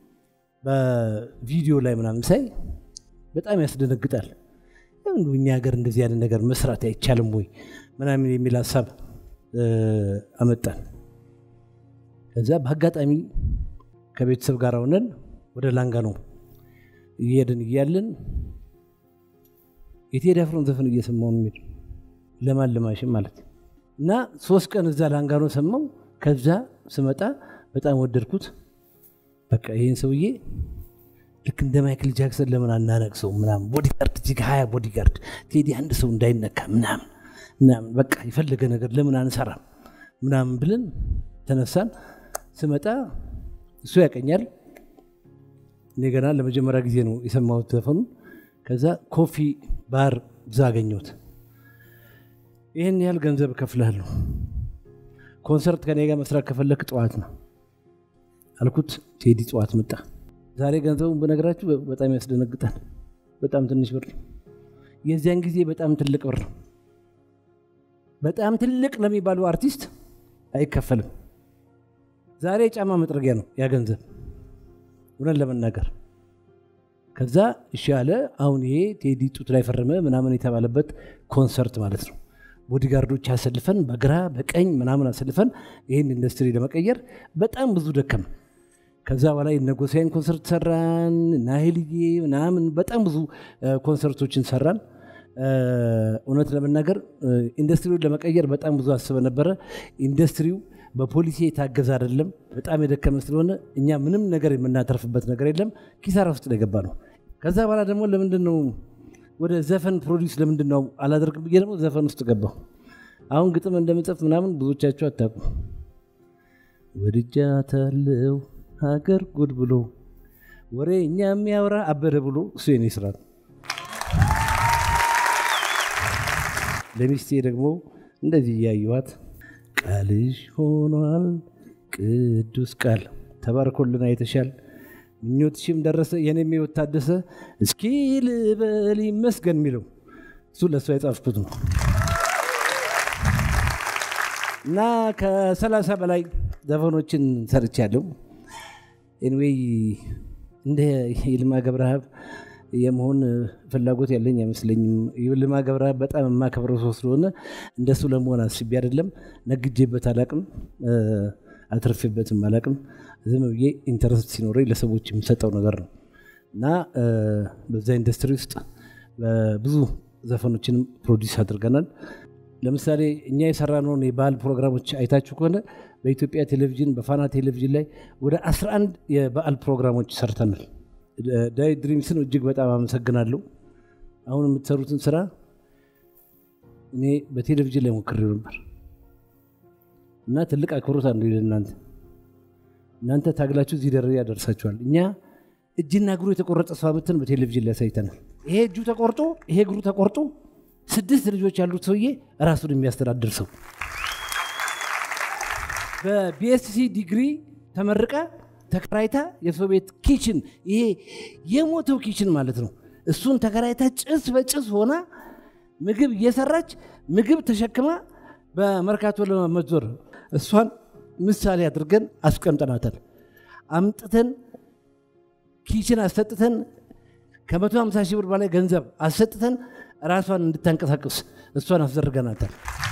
በቪዲዮ ላይ ምናምን ሳይ በጣም ያስደነግጣል። እኛ ሀገር እንደዚህ ያለ ነገር መስራት አይቻልም ወይ ምናምን የሚል ሀሳብ አመጣን። ከዛ በአጋጣሚ ከቤተሰብ ጋር ሆነን ወደ ላንጋኖ እየሄድን እያለን የቴዲ አፍሮን ዘፈን እየሰማሁ ነው የሚሄድ ለማን ለማሽን ማለት እና ሶስት ቀን እዛ ላንጋኖ ሰማው። ከዛ ስመጣ በጣም ወደድኩት። በቃ ይህን ሰውዬ ልክ እንደ ማይክል ጃክሰን ለምን አናነቅሰው ምናምን ቦዲጋርድ እጅግ ሀያ ቦዲጋርድ ቴዲ አንድ ሰው እንዳይነካ ምናምን ምናምን በቃ የፈለገ ነገር ለምን አንሰራም ምናምን ብለን ተነሳን። ስመጣ እሱ ያቀኛል። እኔ ገና ለመጀመሪያ ጊዜ ነው የሰማሁት ዘፈኑን። ከዛ ኮፊ ባር እዛ አገኘሁት። ይህን ያህል ገንዘብ እከፍልሃለሁ፣ ኮንሰርት ከኔ ጋር መስራት ከፈለክ ጠዋት ነው አልኩት። ቴዲ ጠዋት መጣ። ዛሬ ገንዘቡን በነገራችሁ በጣም ያስደነግጣል። በጣም ትንሽ ብር ነው። የዚያን ጊዜ በጣም ትልቅ ብር ነው። በጣም ትልቅ ለሚባሉ አርቲስት አይከፈልም። ዛሬ የጫማ መጥረጊያ ነው ያ ገንዘብ እውነት ለመናገር ከዛ እሺ ያለ አሁን ይሄ ቴዲ ጡት ላይ ፈረመ ምናምን የተባለበት ኮንሰርት ማለት ነው። ቦዲጋርዶች አሰልፈን በግራ በቀኝ ምናምን አሰልፈን ይህን ኢንዱስትሪ ለመቀየር በጣም ብዙ ደከም። ከዛ በኋላ የነጎሳይን ኮንሰርት ሰራን፣ ናይልዬ ምናምን በጣም ብዙ ኮንሰርቶችን ሰራን። እውነት ለመናገር ኢንዱስትሪውን ለመቀየር በጣም ብዙ አስበ ነበረ። ኢንዱስትሪው በፖሊሲ የታገዘ አይደለም። በጣም የደከመ ስለሆነ እኛ ምንም ነገር የምናተርፍበት ነገር የለም። ኪሳራ ውስጥ ነው የገባ ነው። ከዛ በኋላ ደግሞ ለምንድን ነው ወደ ዘፈን ፕሮዲስ ለምንድን ነው አላደርግም ብዬ ደግሞ ዘፈን ውስጥ ገባሁ። አሁን ግጥም እንደምጽፍ ምናምን ብዙዎቻችሁ አታውቁም። ወድጃታለሁ ሀገር ጉድ ብሎ ወሬ እኛ የሚያወራ አበደ ብሎ እሱ የኔ ስራ ነው። ለሚስቴ ደግሞ እንደዚህ እያየኋት ቃልሽ ሆኗል ቅዱስ ቃል ተባርኮልና የተሻል ምኞትሽም ደረሰ የኔም ሕይወት ታደሰ እስኪ ልበል ይመስገን የሚለው እሱ ለእሷ የጻፍኩት ነው እና ከሰላሳ በላይ ዘፈኖችን ሰርቻለሁ። ኤንዌይ እንደ ይልማ ገብረሃብ የመሆን ፍላጎት ያለኝ አይመስለኝም። ይልማ ገብረሃብ በጣም የማከብረው ሰው ስለሆነ እንደሱ ለመሆን አስቤ አይደለም። ነግጄበት አላቅም፣ አትርፌበትም አላቅም። ዝም ብዬ ኢንተረስት ሲኖረኝ ለሰዎች የምሰጠው ነገር ነው እና በዛ ኢንዱስትሪ ውስጥ ብዙ ዘፈኖችንም ፕሮዲስ አድርገናል። ለምሳሌ እኛ የሰራነውን የባህል ፕሮግራሞች አይታችሁ ከሆነ በኢትዮጵያ ቴሌቪዥን በፋና ቴሌቪዥን ላይ ወደ 11 የበዓል ፕሮግራሞች ሰርተናል። ዳይ ድሪምስን እጅግ በጣም አመሰግናለሁ። አሁን የምትሰሩትን ስራ እኔ በቴሌቪዥን ላይ ሞክሬው ነበር እና ትልቅ አክብሮት አንዱ ለእናንተ እናንተ ታግላችሁ እዚህ ደረጃ ደርሳችኋል። እኛ እጅና እግሩ የተቆረጠ ሰው አመትን በቴሌቪዥን ላይ አሳይተናል። ይሄ እጁ ተቆርጦ ይሄ እግሩ ተቆርጦ ስድስት ልጆች ያሉት ሰውዬ ራሱን የሚያስተዳድር ሰው በቢኤስሲ ዲግሪ ተመርቃ ተከራይታ የሰው ቤት ኪችን ይሄ የሞተው ኪችን ማለት ነው። እሱን ተከራይታ ጭስ በጭስ ሆና ምግብ እየሰራች ምግብ ተሸክማ በመርካቶ ለመዞር እሷን ምሳሌ አድርገን አስቀምጠናታል። አምጥተን ኪችን አሰጥተን ከመቶ ሃምሳ ሺህ ብር በላይ ገንዘብ አሰጥተን ራሷን እንድታንቀሳቀስ እሷን አስደርገናታል።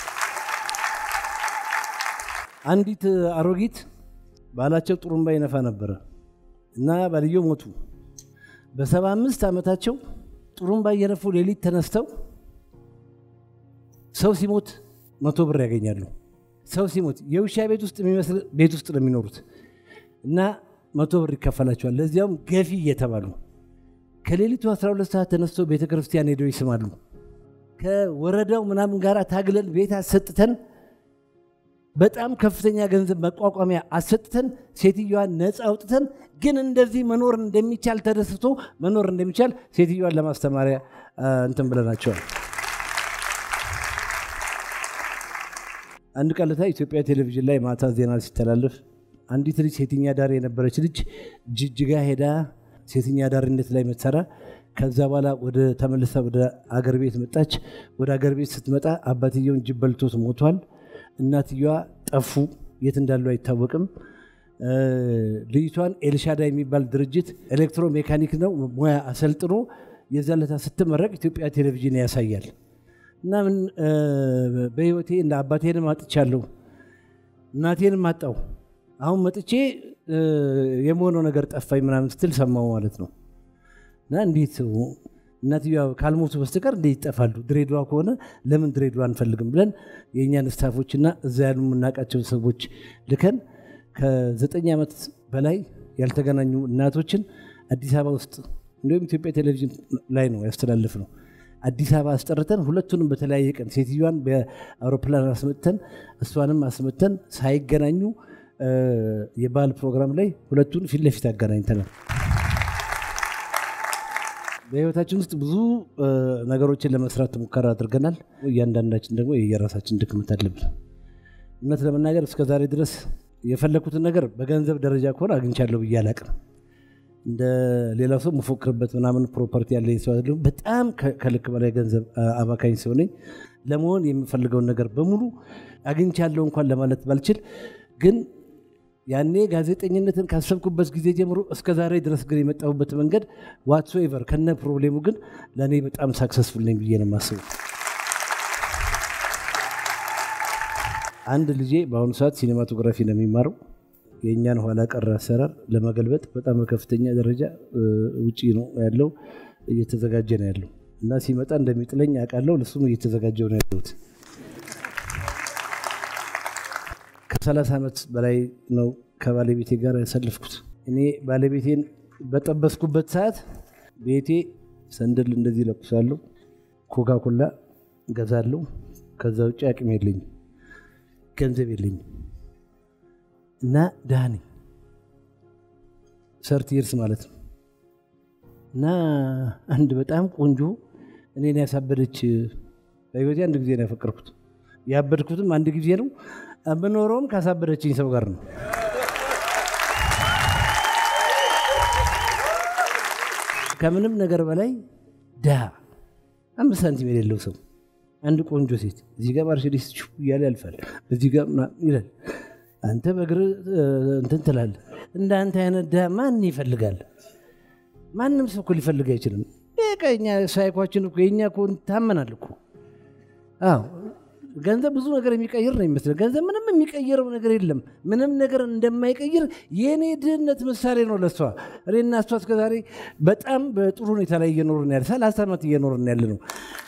አንዲት አሮጊት ባላቸው ጥሩምባ ይነፋ ነበረ እና ባልየው ሞቱ። በሰባ አምስት ዓመታቸው ጥሩምባ እየነፉ ሌሊት ተነስተው ሰው ሲሞት መቶ ብር ያገኛሉ። ሰው ሲሞት የውሻ ቤት ውስጥ የሚመስል ቤት ውስጥ ነው የሚኖሩት እና መቶ ብር ይከፈላቸዋል። ለዚያውም ገፊ እየተባሉ ከሌሊቱ 12 ሰዓት ተነስተው ቤተ ክርስቲያን ሄደው ይስማሉ። ከወረዳው ምናምን ጋር ታግለን ቤት አሰጥተን በጣም ከፍተኛ ገንዘብ መቋቋሚያ አሰጥተን ሴትዮዋን ነፃ አውጥተን ግን እንደዚህ መኖር እንደሚቻል ተደስቶ መኖር እንደሚቻል ሴትዮዋን ለማስተማሪያ እንትን ብለናቸዋል። አንድ ቀለታ ኢትዮጵያ ቴሌቪዥን ላይ ማታ ዜና ሲተላለፍ አንዲት ልጅ ሴተኛ ዳሪ የነበረች ልጅ ጅጅጋ ሄዳ ሴተኛ ዳሪነት ላይ መትሰራ ከዛ በኋላ ወደ ተመልሳ ወደ አገር ቤት መጣች። ወደ አገር ቤት ስትመጣ አባትየውን ጅብ በልቶት ሞቷል። እናትየዋ ጠፉ፣ የት እንዳሉ አይታወቅም። ልጅቷን ኤልሻዳ የሚባል ድርጅት ኤሌክትሮ ሜካኒክ ነው ሙያ አሰልጥኖ የዛለታ ስትመረቅ ኢትዮጵያ ቴሌቪዥን ያሳያል። እና ምን በህይወቴ እንደ አባቴንም አጥቻለሁ፣ እናቴንም አጣው። አሁን መጥቼ የመሆነው ነገር ጠፋኝ ምናምን ስትል ሰማው ማለት ነው። እና እንዴት እናትየዋ ካልሞቱ በስተቀር እንዴት ይጠፋሉ? ድሬዳዋ ከሆነ ለምን ድሬዳዋ አንፈልግም ብለን የእኛን ስታፎችና እዛ ያሉ የምናውቃቸውን ሰዎች ልከን ከዘጠኝ ዓመት በላይ ያልተገናኙ እናቶችን አዲስ አበባ ውስጥ እንዲሁም ኢትዮጵያ ቴሌቪዥን ላይ ነው ያስተላለፍ ነው። አዲስ አበባ አስጠርተን ሁለቱንም በተለያየ ቀን ሴትዮዋን በአውሮፕላን አስመጥተን እሷንም አስመጥተን ሳይገናኙ የባህል ፕሮግራም ላይ ሁለቱን ፊት ለፊት አገናኝተናል። በህይወታችን ውስጥ ብዙ ነገሮችን ለመስራት ሙከራ አድርገናል። እያንዳንዳችን ደግሞ የየራሳችን ድክመት አለብን። እውነት ለመናገር እስከ ዛሬ ድረስ የፈለግኩትን ነገር በገንዘብ ደረጃ ከሆነ አግኝቻለሁ ብዬ አላቅም። እንደ ሌላው ሰው መፎክርበት ምናምን ፕሮፐርቲ ያለኝ ሰው አይደለሁም። በጣም ከ- ከልክ በላይ ገንዘብ አ- አባካኝ ሰው ነኝ። ለመሆን የምፈልገውን ነገር በሙሉ አግኝቻለሁ እንኳን ለማለት ባልችል ግን ያኔ ጋዜጠኝነትን ካሰብኩበት ጊዜ ጀምሮ እስከ ዛሬ ድረስ ግን የመጣሁበት መንገድ ዋትሶኤቨር ከነ ፕሮብሌሙ ግን ለእኔ በጣም ሳክሰስፉል ነኝ ብዬ ነው የማስበው። አንድ ልጄ በአሁኑ ሰዓት ሲኔማቶግራፊ ነው የሚማረው። የእኛን ኋላ ቀር አሰራር ለመገልበጥ በጣም በከፍተኛ ደረጃ እ፣ ውጪ ነው ያለው፣ እየተዘጋጀ ነው ያለው እና ሲመጣ እንደሚጥለኝ አውቃለሁ። ለሱም እየተዘጋጀው ነው ያለሁት። ከሰላሳ ዓመት በላይ ነው ከባለቤቴ ጋር ያሳለፍኩት። እኔ ባለቤቴን በጠበስኩበት ሰዓት ቤቴ ሰንደል እንደዚህ ለኩሳለሁ፣ ኮካኮላ ገዛለሁ። ከዛ ውጭ አቅም የለኝም፣ ገንዘብ የለኝም እና ድሃ ነኝ። ሰርቲ ይርስ ማለት ነው። እና አንድ በጣም ቆንጆ እኔን ያሳበደች በህይወቴ አንድ ጊዜ ነው ያፈቀርኩት። ያበድኩትም አንድ ጊዜ ነው። የምኖረውም ካሳበደችኝ ሰው ጋር ነው። ከምንም ነገር በላይ ድሃ አምስት ሳንቲም የሌለው ሰው አንድ ቆንጆ ሴት እዚህ ጋር ማርሴዲስ ሹ እያለ ያልፋል፣ እዚህ ጋር ምናምን ይላል። አንተ በእግር እንትን ትላለህ። እንደ አንተ አይነት ድሃ ማን ይፈልጋል? ማንም ሰው እኮ ሊፈልግ አይችልም። በቃ የኛ ሳይኳችን እኮ የኛ እኮ ታመናል እኮ። አዎ ገንዘብ ብዙ ነገር የሚቀይር ነው የሚመስለው። ገንዘብ ምንም የሚቀይረው ነገር የለም። ምንም ነገር እንደማይቀይር የእኔ ድህነት ምሳሌ ነው ለሷ። እኔና እሷ እስከዛሬ በጣም በጥሩ ሁኔታ ላይ እየኖርን ያለ ሰላሳ ዓመት እየኖርን ያለ ነው።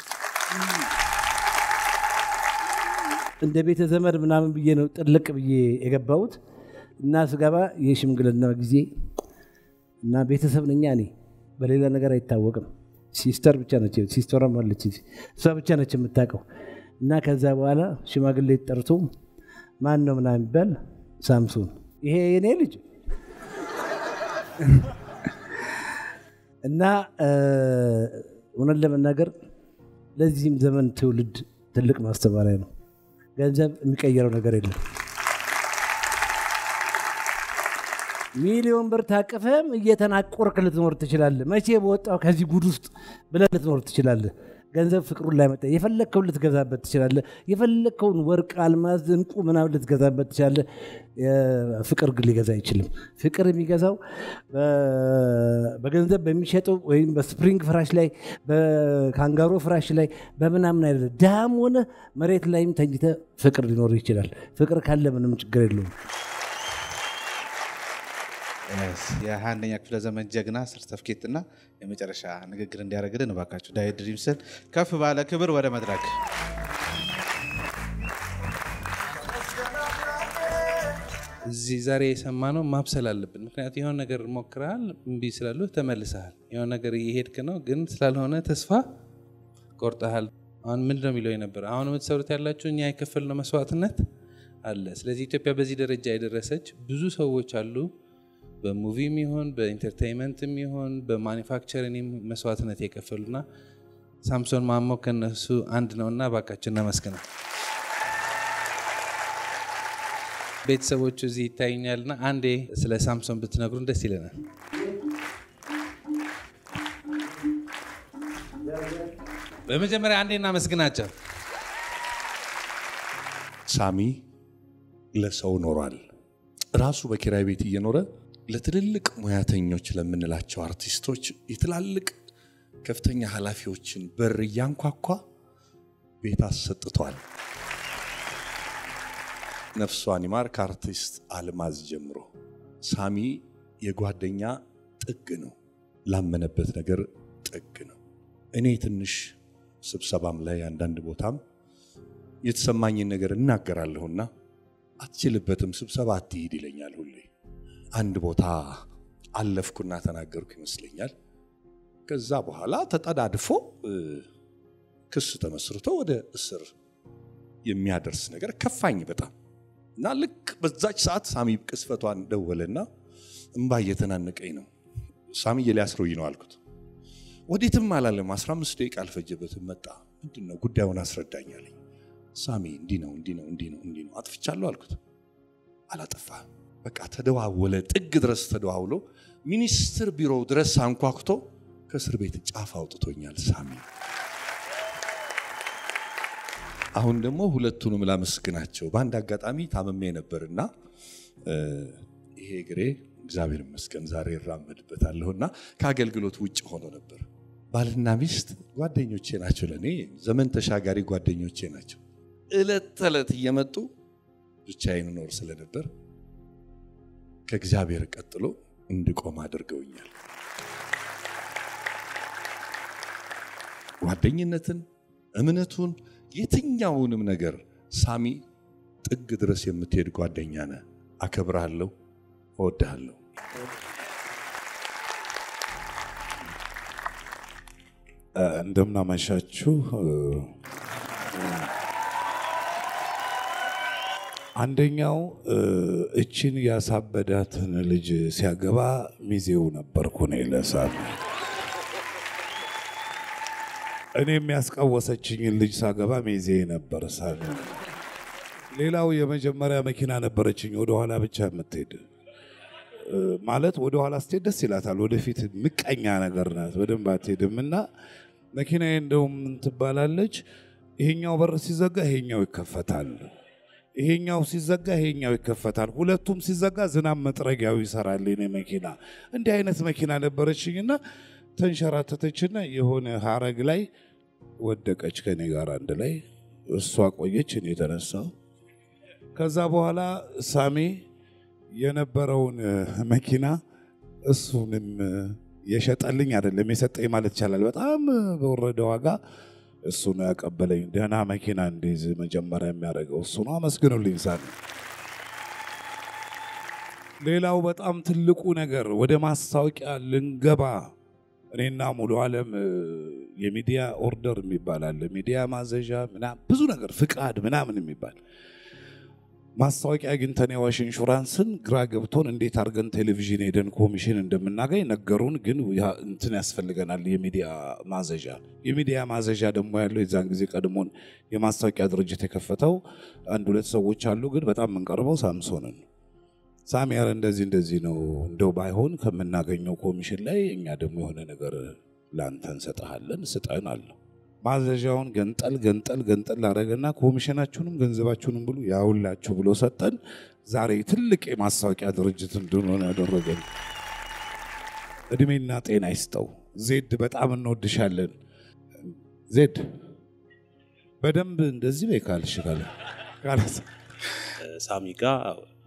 እንደ ቤተ ዘመድ ምናምን ብዬ ነው ጥልቅ ብዬ የገባሁት እና ስገባ የሽምግልና ጊዜ እና ቤተሰብ ነኛ እኔ በሌላ ነገር አይታወቅም። ሲስተር ብቻ ነች፣ ሲስተሯም አለች፣ እሷ ብቻ ነች የምታውቀው። እና ከዛ በኋላ ሽማግሌ ጠርቶ ማን ነው ምናምን የሚባል ሳምሶን፣ ይሄ የኔ ልጅ እና እውነት ለመናገር ለዚህም ዘመን ትውልድ ትልቅ ማስተማሪያ ነው። ገንዘብ የሚቀየረው ነገር የለም። ሚሊዮን ብር ታቅፈም እየተናቆርክ ልትኖር ትችላለህ። መቼ በወጣው ከዚህ ጉድ ውስጥ ብለህ ልትኖር ትችላለህ። ገንዘብ ፍቅሩን ላይ መጣ። የፈለግከውን ልትገዛበት ትችላለህ። የፈለግከውን ወርቅ፣ አልማዝ፣ እንቁ ምናምን ልትገዛበት ትችላለህ። ፍቅር ግን ሊገዛ አይችልም። ፍቅር የሚገዛው በገንዘብ በሚሸጠው ወይም በስፕሪንግ ፍራሽ ላይ በካንጋሮ ፍራሽ ላይ በምናምን አይደለም። ድሃም ሆነ መሬት ላይም ተኝተ ፍቅር ሊኖር ይችላል። ፍቅር ካለ ምንም ችግር የለውም። የሃያ አንደኛ ክፍለ ዘመን ጀግና ሰርተፍኬት እና የመጨረሻ ንግግር እንዲያደርግልን እባካችሁ ዳዊት ድሪምስን ከፍ ባለ ክብር ወደ መድረክ እዚህ ዛሬ የሰማነው ማብሰል አለብን። ምክንያቱም የሆነ ነገር ሞክረሃል፣ እምቢ ስላሉ ተመልሰሃል። የሆነ ነገር እየሄድክ ነው፣ ግን ስላልሆነ ተስፋ ቆርጠሃል። አሁን ምንድን ነው የሚለው የነበረ አሁን የምትሰሩት ያላችሁ እኛ የከፈልነው መስዋዕትነት አለ። ስለዚህ ኢትዮጵያ በዚህ ደረጃ የደረሰች ብዙ ሰዎች አሉ በሙቪም ይሁን በኢንተርቴንመንትም ይሁን በማኒፋክቸሪንግ መስዋዕትነት የከፈሉና ሳምሶን ማሞ ከነሱ አንድ ነውና እባካችሁ እናመስግነው። ቤተሰቦቹ እዚህ ይታዩኛልና አንዴ ስለ ሳምሶን ብትነግሩን ደስ ይለናል። በመጀመሪያ አንዴ እናመስግናቸው። ሳሚ ለሰው ኖሯል። ራሱ በኪራይ ቤት እየኖረ ለትልልቅ ሙያተኞች ለምንላቸው አርቲስቶች የትላልቅ ከፍተኛ ኃላፊዎችን በር እያንኳኳ ቤት አሰጥቷል። ነፍሷን ይማር። ከአርቲስት አልማዝ ጀምሮ ሳሚ የጓደኛ ጥግ ነው፣ ላመነበት ነገር ጥግ ነው። እኔ ትንሽ ስብሰባም ላይ አንዳንድ ቦታም የተሰማኝን ነገር እናገራለሁና አትችልበትም፣ ስብሰባ አትሂድ ይለኛል ሁሌ አንድ ቦታ አለፍኩና ተናገርኩ ይመስለኛል። ከዛ በኋላ ተጠዳድፎ ክስ ተመስርቶ ወደ እስር የሚያደርስ ነገር ከፋኝ በጣም እና ልክ በዛች ሰዓት ሳሚ ቅስፈቷን ደወለና እምባ እየተናነቀኝ ነው። ሳሚዬ ሊያስረውኝ ነው አልኩት። ወዴትም አላለም። 15 ደቂቃ አልፈጀበትም። መጣ። ምንድን ነው ጉዳዩን አስረዳኝ አለኝ። ሳሚ እንዲህ ነው እንዲህ ነው እንዲህ ነው እንዲህ ነው አጥፍቻለሁ አልኩት። አላጠፋም። በቃ ተደዋወለ፣ ጥግ ድረስ ተደዋውሎ ሚኒስትር ቢሮው ድረስ አንኳኩቶ ከእስር ቤት ጫፍ አውጥቶኛል ሳሚ። አሁን ደግሞ ሁለቱንም ላመስግናቸው። በአንድ አጋጣሚ ታመሜ ነበርና ይሄ እግሬ እግዚአብሔር ይመስገን ዛሬ እራመድበታለሁና ከአገልግሎት ውጭ ሆኖ ነበር። ባልና ሚስት ጓደኞቼ ናቸው፣ ለእኔ ዘመን ተሻጋሪ ጓደኞቼ ናቸው። እለት ተዕለት እየመጡ ብቻዬን እኖር ስለነበር ከእግዚአብሔር ቀጥሎ እንድቆም አድርገውኛል። ጓደኝነትን፣ እምነቱን፣ የትኛውንም ነገር ሳሚ ጥግ ድረስ የምትሄድ ጓደኛ ነህ። አከብርሃለሁ፣ እወድሃለሁ። እንደምናመሻችሁ። አንደኛው እችን ያሳበዳትን ልጅ ሲያገባ ሚዜው ነበርኩ እኔ ለሳሚ። እኔ የሚያስቃወሰችኝን ልጅ ሳገባ ሚዜ ነበር ሳሚ። ሌላው የመጀመሪያ መኪና ነበረችኝ ወደኋላ ብቻ የምትሄድ ማለት ወደኋላ ስትሄድ ደስ ይላታል። ወደፊት ምቀኛ ነገር ናት፣ በደንብ አትሄድም። እና መኪናዬ እንደውም ምን ትባላለች፣ ይሄኛው በር ሲዘጋ ይሄኛው ይከፈታል፣ ይሄኛው ሲዘጋ ይሄኛው ይከፈታል። ሁለቱም ሲዘጋ ዝናብ መጥረጊያው ይሰራል። የኔ መኪና እንዲህ አይነት መኪና ነበረችኝና ተንሸራተተችና የሆነ ሀረግ ላይ ወደቀች ከኔ ጋር አንድ ላይ። እሷ ቆየች፣ እኔ የተነሳው። ከዛ በኋላ ሳሚ የነበረውን መኪና እሱንም የሸጠልኝ አይደለም የሰጠኝ ማለት ይቻላል። በጣም በወረደ ዋጋ እሱ ነው ያቀበለኝ። ደህና መኪና እንዲይዝ መጀመሪያ የሚያደርገው እሱ ነው። አመስግኑልኝ ሳሚ። ሌላው በጣም ትልቁ ነገር ወደ ማስታወቂያ ልንገባ እኔና ሙሉ ዓለም የሚዲያ ኦርደር የሚባል አለ፣ ሚዲያ ማዘዣ ምናምን ብዙ ነገር ፍቃድ ምናምን የሚባል ማስታወቂያ አግኝተን የአዋሽ ኢንሹራንስን ግራ ገብቶን እንዴት አድርገን ቴሌቪዥን ሄደን ኮሚሽን እንደምናገኝ ነገሩን። ግን እንትን ያስፈልገናል የሚዲያ ማዘዣ። የሚዲያ ማዘዣ ደግሞ ያለው የዛን ጊዜ ቀድሞን የማስታወቂያ ድርጅት የከፈተው አንድ ሁለት ሰዎች አሉ። ግን በጣም የምንቀርበው ሳምሶንን ሳሚ ያረ እንደዚህ እንደዚህ ነው እንደው ባይሆን ከምናገኘው ኮሚሽን ላይ እኛ ደግሞ የሆነ ነገር ለአንተ እንሰጥሃለን ስጠን አለው። ማዘዣውን ገንጠል ገንጠል ገንጠል ላደረገና ኮሚሽናችሁንም ገንዘባችሁንም ብሉ ያውላችሁ ብሎ ሰጠን። ዛሬ ትልቅ የማስታወቂያ ድርጅት እንድንሆን ያደረገን እድሜና ጤና ይስጠው። ዜድ በጣም እንወድሻለን። ዜድ በደንብ እንደዚህ በይ ካልሽ ካለ ሳሚ ጋር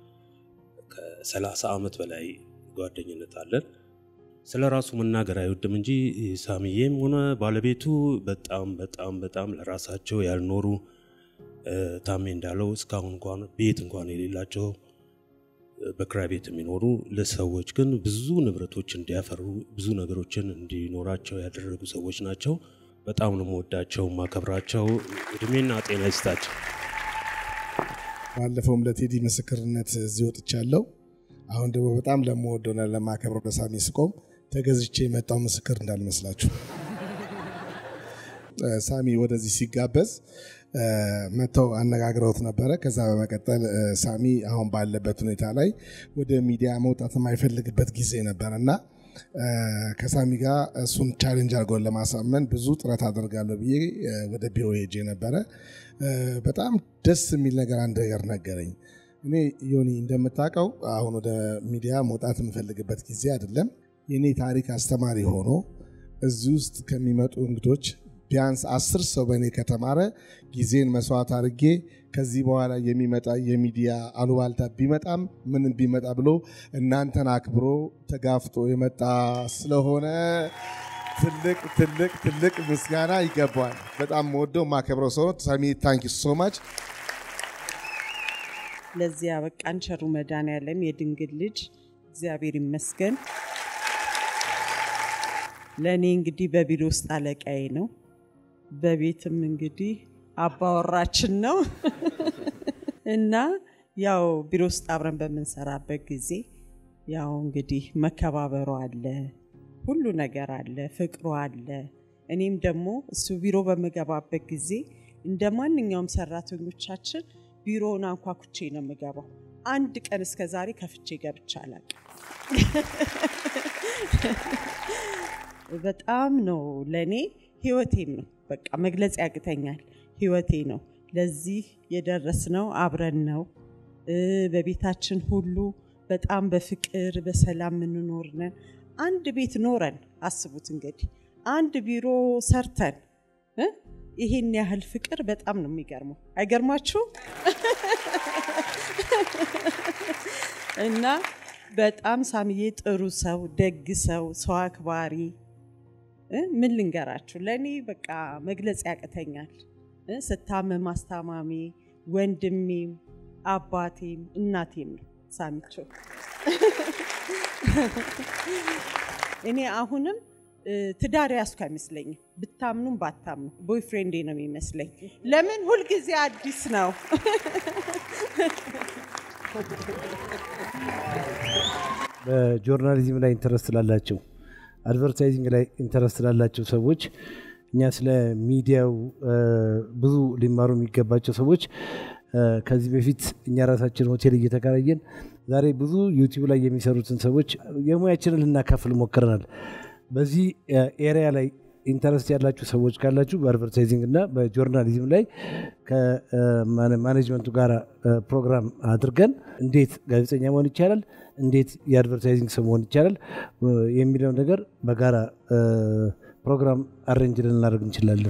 ከሰላሳ ዓመት በላይ ጓደኝነት አለን። ስለ ራሱ መናገር አይወድም እንጂ ሳሚዬም ሆነ ባለቤቱ በጣም በጣም በጣም ለራሳቸው ያልኖሩ ታሜ እንዳለው እስካሁን እንኳን ቤት እንኳን የሌላቸው በክራይ ቤት የሚኖሩ ለሰዎች ግን ብዙ ንብረቶች እንዲያፈሩ ብዙ ነገሮችን እንዲኖራቸው ያደረጉ ሰዎች ናቸው። በጣም ነው የምወዳቸው ማከብራቸው። እድሜና ጤና ይስጣቸው። ባለፈውም ለቴዲ ምስክርነት እዚህ ወጥቻለሁ። አሁን ደግሞ በጣም ለምወደውና ለማከብረው ለሳሚ ስቆም ተገዝቼ የመጣው ምስክር እንዳልመስላችሁ። ሳሚ ወደዚህ ሲጋበዝ መጥተው አነጋግረውት ነበረ። ከዛ በመቀጠል ሳሚ አሁን ባለበት ሁኔታ ላይ ወደ ሚዲያ መውጣት የማይፈልግበት ጊዜ ነበር እና ከሳሚ ጋር እሱን ቻሌንጅ አድርገውን ለማሳመን ብዙ ጥረት አደርጋለሁ ብዬ ወደ ቢሮ ሄጄ ነበረ። በጣም ደስ የሚል ነገር አንድ ነገር ነገረኝ። እኔ ዮኒ እንደምታውቀው አሁን ወደ ሚዲያ መውጣት የምፈልግበት ጊዜ አይደለም። የእኔ ታሪክ አስተማሪ ሆኖ እዚህ ውስጥ ከሚመጡ እንግዶች ቢያንስ አስር ሰው በእኔ ከተማረ ጊዜን መስዋዕት አድርጌ ከዚህ በኋላ የሚመጣ የሚዲያ አሉባልታ ቢመጣም ምንም ቢመጣ ብሎ እናንተን አክብሮ ተጋፍጦ የመጣ ስለሆነ ትልቅ ትልቅ ትልቅ ምስጋና ይገባዋል። በጣም ወደው ማከብረው ሰው ሳሚ ታንኪ ሶ ማች። ለዚህ ያበቃን ቸሩ መድኃኔዓለም የድንግል ልጅ እግዚአብሔር ይመስገን። ለእኔ እንግዲህ በቢሮ ውስጥ አለቃዬ ነው፣ በቤትም እንግዲህ አባወራችን ነው እና ያው ቢሮ ውስጥ አብረን በምንሰራበት ጊዜ ያው እንግዲህ መከባበሩ አለ፣ ሁሉ ነገር አለ፣ ፍቅሩ አለ። እኔም ደግሞ እሱ ቢሮ በምገባበት ጊዜ እንደ ማንኛውም ሰራተኞቻችን ቢሮውን አንኳኩቼ ነው የምገባው። አንድ ቀን እስከ ዛሬ ከፍቼ ገብቼ አላውቅም። በጣም ነው ለእኔ ህይወቴም ነው። በቃ መግለጽ ያቅተኛል። ህይወቴ ነው። ለዚህ የደረስነው አብረን ነው። እ፣ በቤታችን ሁሉ በጣም በፍቅር በሰላም የምንኖር ነን። አንድ ቤት ኖረን አስቡት እንግዲህ አንድ ቢሮ ሰርተን እ፣ ይሄን ያህል ፍቅር በጣም ነው የሚገርመው። አይገርማችሁም? እና በጣም ሳምዬ ጥሩ ሰው፣ ደግ ሰው፣ ሰው አክባሪ እ፣ ምን ልንገራችሁ፣ ለእኔ በቃ መግለጽ ያቅተኛል። እ፣ ስታመም አስታማሚ፣ ወንድሜም፣ አባቴም እናቴም ነው ሳሚቸው። እኔ አሁንም እ፣ ትዳር ያዝኩ አይመስለኝም። ብታምኑም ባታምኑ ቦይፍሬንዴ ነው የሚመስለኝ። ለምን ሁልጊዜ አዲስ ነው። በጆርናሊዝም ላይ ኢንተረስት ላላቸው አድቨርታይዚንግ ላይ ኢንተረስት ላላቸው ሰዎች እኛ ስለ ሚዲያው እ፣ ብዙ ሊማሩ የሚገባቸው ሰዎች እ፣ ከዚህ በፊት እኛ ራሳችን ሆቴል እየተከራየን ዛሬ ብዙ ዩቲዩብ ላይ የሚሰሩትን ሰዎች የሙያችንን ልናካፍል ሞክረናል። በዚህ ኤሪያ ላይ ኢንተረስት ያላችሁ ሰዎች ካላችሁ በአድቨርታይዚንግ እና በጆርናሊዝም ላይ ከማኔጅመንቱ ጋር እ፣ ፕሮግራም አድርገን እንዴት ጋዜጠኛ መሆን ይቻላል፣ እንዴት የአድቨርታይዚንግ ሰው መሆን ይቻላል እ፣ የሚለው ነገር በጋራ እ፣ ፕሮግራም አሬንጅ ልናደርግ እንችላለን።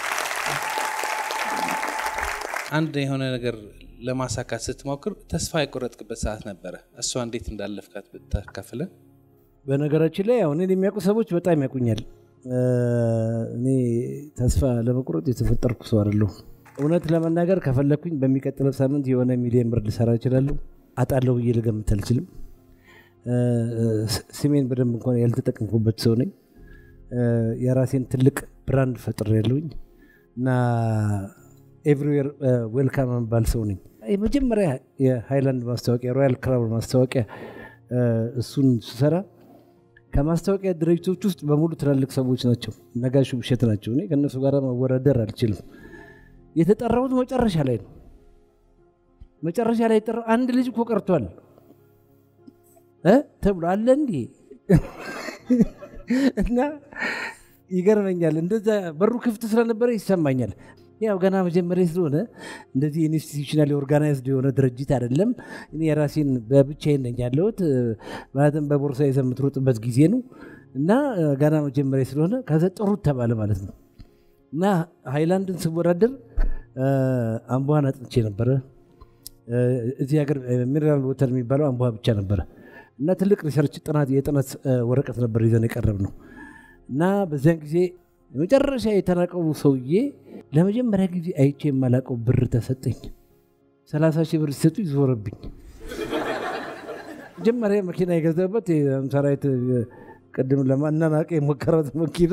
አንድ የሆነ ነገር ለማሳካት ስትሞክር ተስፋ የቆረጥክበት ሰዓት ነበረ። እሷ እንዴት እንዳለፍካት ብታካፍለን። በነገራችን ላይ አሁን እኔን የሚያውቁ ሰዎች በጣም ያውቁኛል። እ፣ እኔ ተስፋ ለመቁረጥ የተፈጠርኩ ሰው አይደለሁም። እውነት ለመናገር ከፈለግኩኝ በሚቀጥለው ሳምንት የሆነ ሚሊዮን ብር ልሰራ እችላለሁ። አጣለሁ ብዬ ልገምት አልችልም። እ፣ ስ- ስሜን በደንብ እንኳን ያልተጠቀምኩበት ሰው ነኝ። እ፣ የራሴን ትልቅ ብራንድ ፈጥር ያለውኝ እና ኤቭሪዌር ዌልካም የምባል ሰው ነኝ። የመጀመሪያ የሃይላንድ ማስታወቂያ ሮያል ክራውን ማስታወቂያ እ፣ እሱን ስሰራ ከማስታወቂያ ድርጅቶች ውስጥ በሙሉ ትላልቅ ሰዎች ናቸው። ነጋሽ ውብሸት ናቸው። እኔ ከእነሱ ጋር መወዳደር አልችልም። የተጠራሁት መጨረሻ ላይ ነው። መጨረሻ ላይ የጠራው አንድ ልጅ እኮ ቀርቷል እ ተብሎ አለ እንዲ እና ይገርመኛል። እንደዛ በሩ ክፍት ስለነበረ ይሰማኛል። ያው ገና መጀመሪያ ስለሆነ እንደዚህ ኢንስቲቱሽናል ኦርጋናይዝድ የሆነ ድርጅት አይደለም። እኔ የራሴን በብቻዬን ነኝ ያለሁት ማለትም በቦርሳ ይዘህ የምትሮጥበት ጊዜ ነው እና እ፣ ገና መጀመሪያ ስለሆነ ከዛ ጥሩት ተባለ ማለት ነው እና ሃይላንድን ስወዳደር እ፣ አምቧን አጥንቼ ነበረ። እ፣ እዚህ ሀገር ሚነራል ወተር የሚባለው አምቧ ብቻ ነበረ እና ትልቅ ሪሰርች ጥናት የጥናት እ፣ ወረቀት ነበር ይዘን የቀረብ ነው እና በዚያን ጊዜ የመጨረሻ የተናቀው ሰውዬ ለመጀመሪያ ጊዜ አይቼ የማላቀው ብር ተሰጠኝ። ሰላሳ ሺህ ብር ሲሰጡ ይዞረብኝ። መጀመሪያ መኪና የገዛበት ሰራዊት ቅድም ለማናናቅ የሞከራት መኪና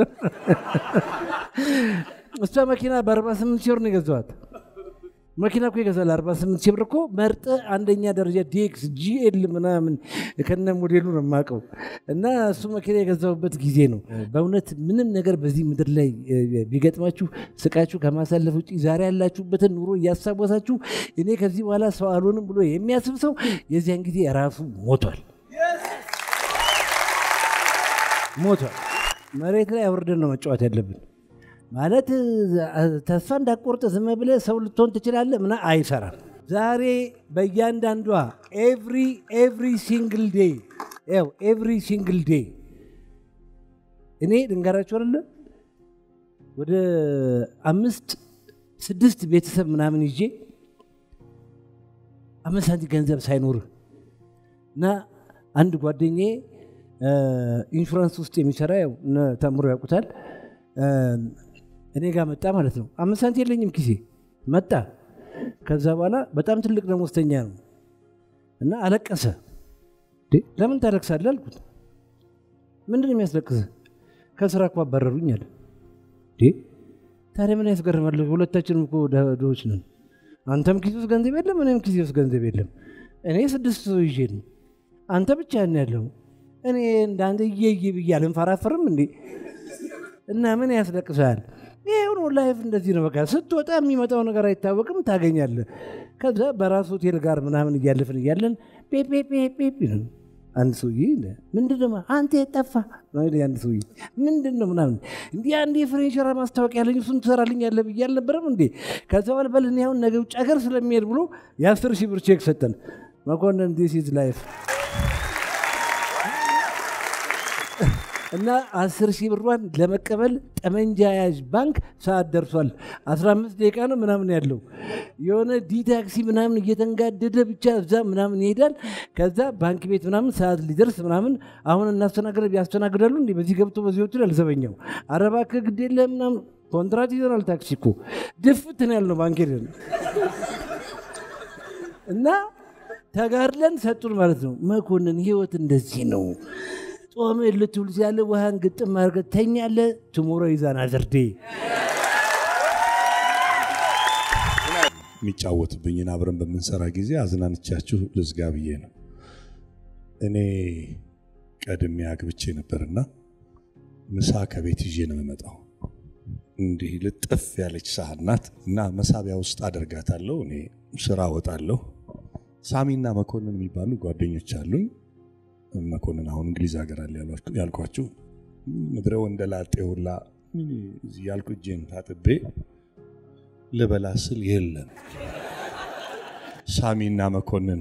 እሷ መኪና በ48 ሺህ ብር ነው የገዛዋት። መኪና እኮ ይገዛል 48 ሺህ ብር እኮ መርጠ አንደኛ ደረጃ ዲኤክስ ጂኤል ምናምን ከነ ሞዴሉ ነው የማውቀው። እና እሱ መኪና የገዛሁበት ጊዜ ነው። በእውነት ምንም ነገር በዚህ ምድር ላይ እ፣ ቢገጥማችሁ ስቃችሁ ከማሳለፍ ውጭ ዛሬ ያላችሁበትን ኑሮ እያሳወሳችሁ እኔ ከዚህ በኋላ ሰው አልሆንም ብሎ የሚያስብ ሰው የዚያን ጊዜ ራሱ ሞቷል ሞቷል። መሬት ላይ አውርደን ነው መጫወት ያለብን። ማለት እ፣ ተስፋ እንዳቆርጥ ዝም ብለህ ሰው ልትሆን ትችላለህ ምና አይሰራም። ዛሬ በእያንዳንዷ ኤቭሪ ኤቭሪ ሲንግል ዴይ ያው ኤቭሪ ሲንግል ዴይ እኔ ልንገራችሁ አይደለ ወደ አምስት ስድስት ቤተሰብ ምናምን ይዤ አምስት ሳንቲም ገንዘብ ሳይኖርህ እና አንድ ጓደኛዬ እ፣ ኢንሹራንስ ውስጥ የሚሰራ ያው እነ ተምሮ ያውቁታል እ፣ እኔ ጋር መጣ ማለት ነው። አምስት ሳንቲም የለኝም ኪሴ መጣ። ከዛ በኋላ በጣም ትልቅ ደሞዝተኛ ነው እና አለቀሰ። እንዴ ለምን ታለቅሳለህ አልኩት። ምንድን ነው የሚያስለቅስህ? ከስራ እኮ አባረሩኝ አለ። እንዴ ታዲያ ምን ያስገርማል? ሁለታችንም እኮ ድሆች ነን። አንተም ኪስ ውስጥ ገንዘብ የለም፣ እኔም ኪስ ውስጥ ገንዘብ የለም። እኔ ስድስት ሰው ይዤ ነው፣ አንተ ብቻ ነው ያለው። እኔ እንዳንተ እየዬ ብዬ አልንፈራፈርም እንዴ? እና ምን ያስለቅሳል? ይሄው ነው ላይፍ፣ እንደዚህ ነው በቃ። ስትወጣ የሚመጣው ነገር አይታወቅም፣ ታገኛለህ። ከዛ በራሱ ሆቴል ጋር ምናምን እያለፍን እያለን ፔፔፔፔ ነው አንድ ሰውዬ ምንድን ነው አንተ የጠፋ አንድ ሰውዬ ምንድን ነው ምናምን እንዲህ አንድ የፍሬንሸራ ማስታወቂያ ያለኝ እሱን ትሰራልኝ ያለ ብዬ አልነበረም እንዴ ከዛ በኋላ በል እኔ አሁን ነገ ውጭ ሀገር ስለሚሄድ ብሎ የአስር ሺህ ብር ቼክ ሰጠን መኮንን ዲስ ኢዝ ላይፍ እና አስር ሺህ ብሯን ለመቀበል ጠመንጃ ያዥ ባንክ ሰዓት ደርሷል። 15 ደቂቃ ነው ምናምን ያለው የሆነ ዲ ታክሲ ምናምን እየተንጋደደ ብቻ እዛ ምናምን ይሄዳል። ከዛ ባንክ ቤት ምናምን ሰዓት ሊደርስ ምናምን አሁን እናስተናግደ ያስተናግዳሉ እንዲ በዚህ ገብቶ በዚህ ወቱ ያልዘበኛው አረባ ከግድ የለ ምናምን ኮንትራት ይዘናል። ታክሲ እኮ ድፍት ነው ያልነው ባንክ ሄደን እና ተጋድለን ሰጡን ማለት ነው። መኮንን ህይወት እንደዚህ ነው። ጾም ልትውል ያለ ውሃን ግጥም አድርገህ ተኛለህ። ትሞሮ ይዛን አዘርዴ የሚጫወትብኝን አብረን በምንሰራ ጊዜ አዝናንቻችሁ ልዝጋ ብዬ ነው። እኔ ቀድሜ አግብቼ ነበርና ምሳ ከቤት ይዤ ነው የምመጣው። እንዲህ ልጥፍ ያለች ሳህን ናት እና መሳቢያ ውስጥ አደርጋታለሁ። እኔ ስራ ወጣለሁ። ሳሚና መኮንን የሚባሉ ጓደኞች አሉኝ። መኮንን አሁን እንግሊዝ ሀገር አለ ያልኳችሁ ምድረ ወንደላጤ ሁላ ያልኩ እጄን ታጥቤ ልበላ ስል የለም ሳሚና መኮንን።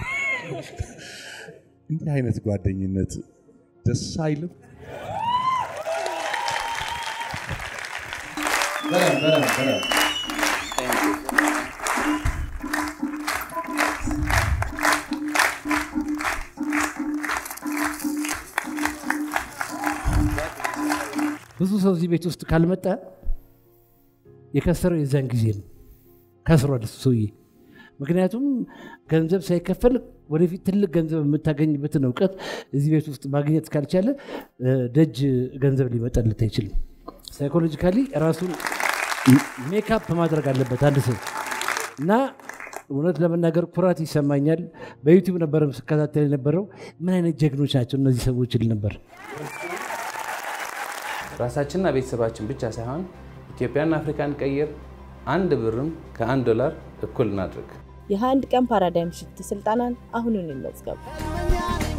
እንዲህ አይነት ጓደኝነት ደስ አይልም? ብዙ ሰው እዚህ ቤት ውስጥ ካልመጣ የከሰረው የዛን ጊዜ ነው። ከስሯል እሱ ሰውዬ። ምክንያቱም ገንዘብ ሳይከፈል ወደፊት ትልቅ ገንዘብ የምታገኝበትን እውቀት እዚህ ቤት ውስጥ ማግኘት ካልቻለ ደጅ ገንዘብ ሊመጣለት አይችልም። ሳይኮሎጂካሊ ራሱን ሜካፕ ማድረግ አለበት አንድ ሰው እና እውነት ለመናገር ኩራት ይሰማኛል። በዩቲዩብ ነበረ ስከታተል የነበረው ምን አይነት ጀግኖች ናቸው እነዚህ ሰዎች ል ነበር። ራሳችንና ቤተሰባችን ብቻ ሳይሆን ኢትዮጵያና አፍሪካን ቀይር። አንድ ብርም ከአንድ ዶላር እኩል እናድርግ። የአንድ ቀን ፓራዳይም ሽፍት ስልጠናን አሁኑን ይመዝገቡ።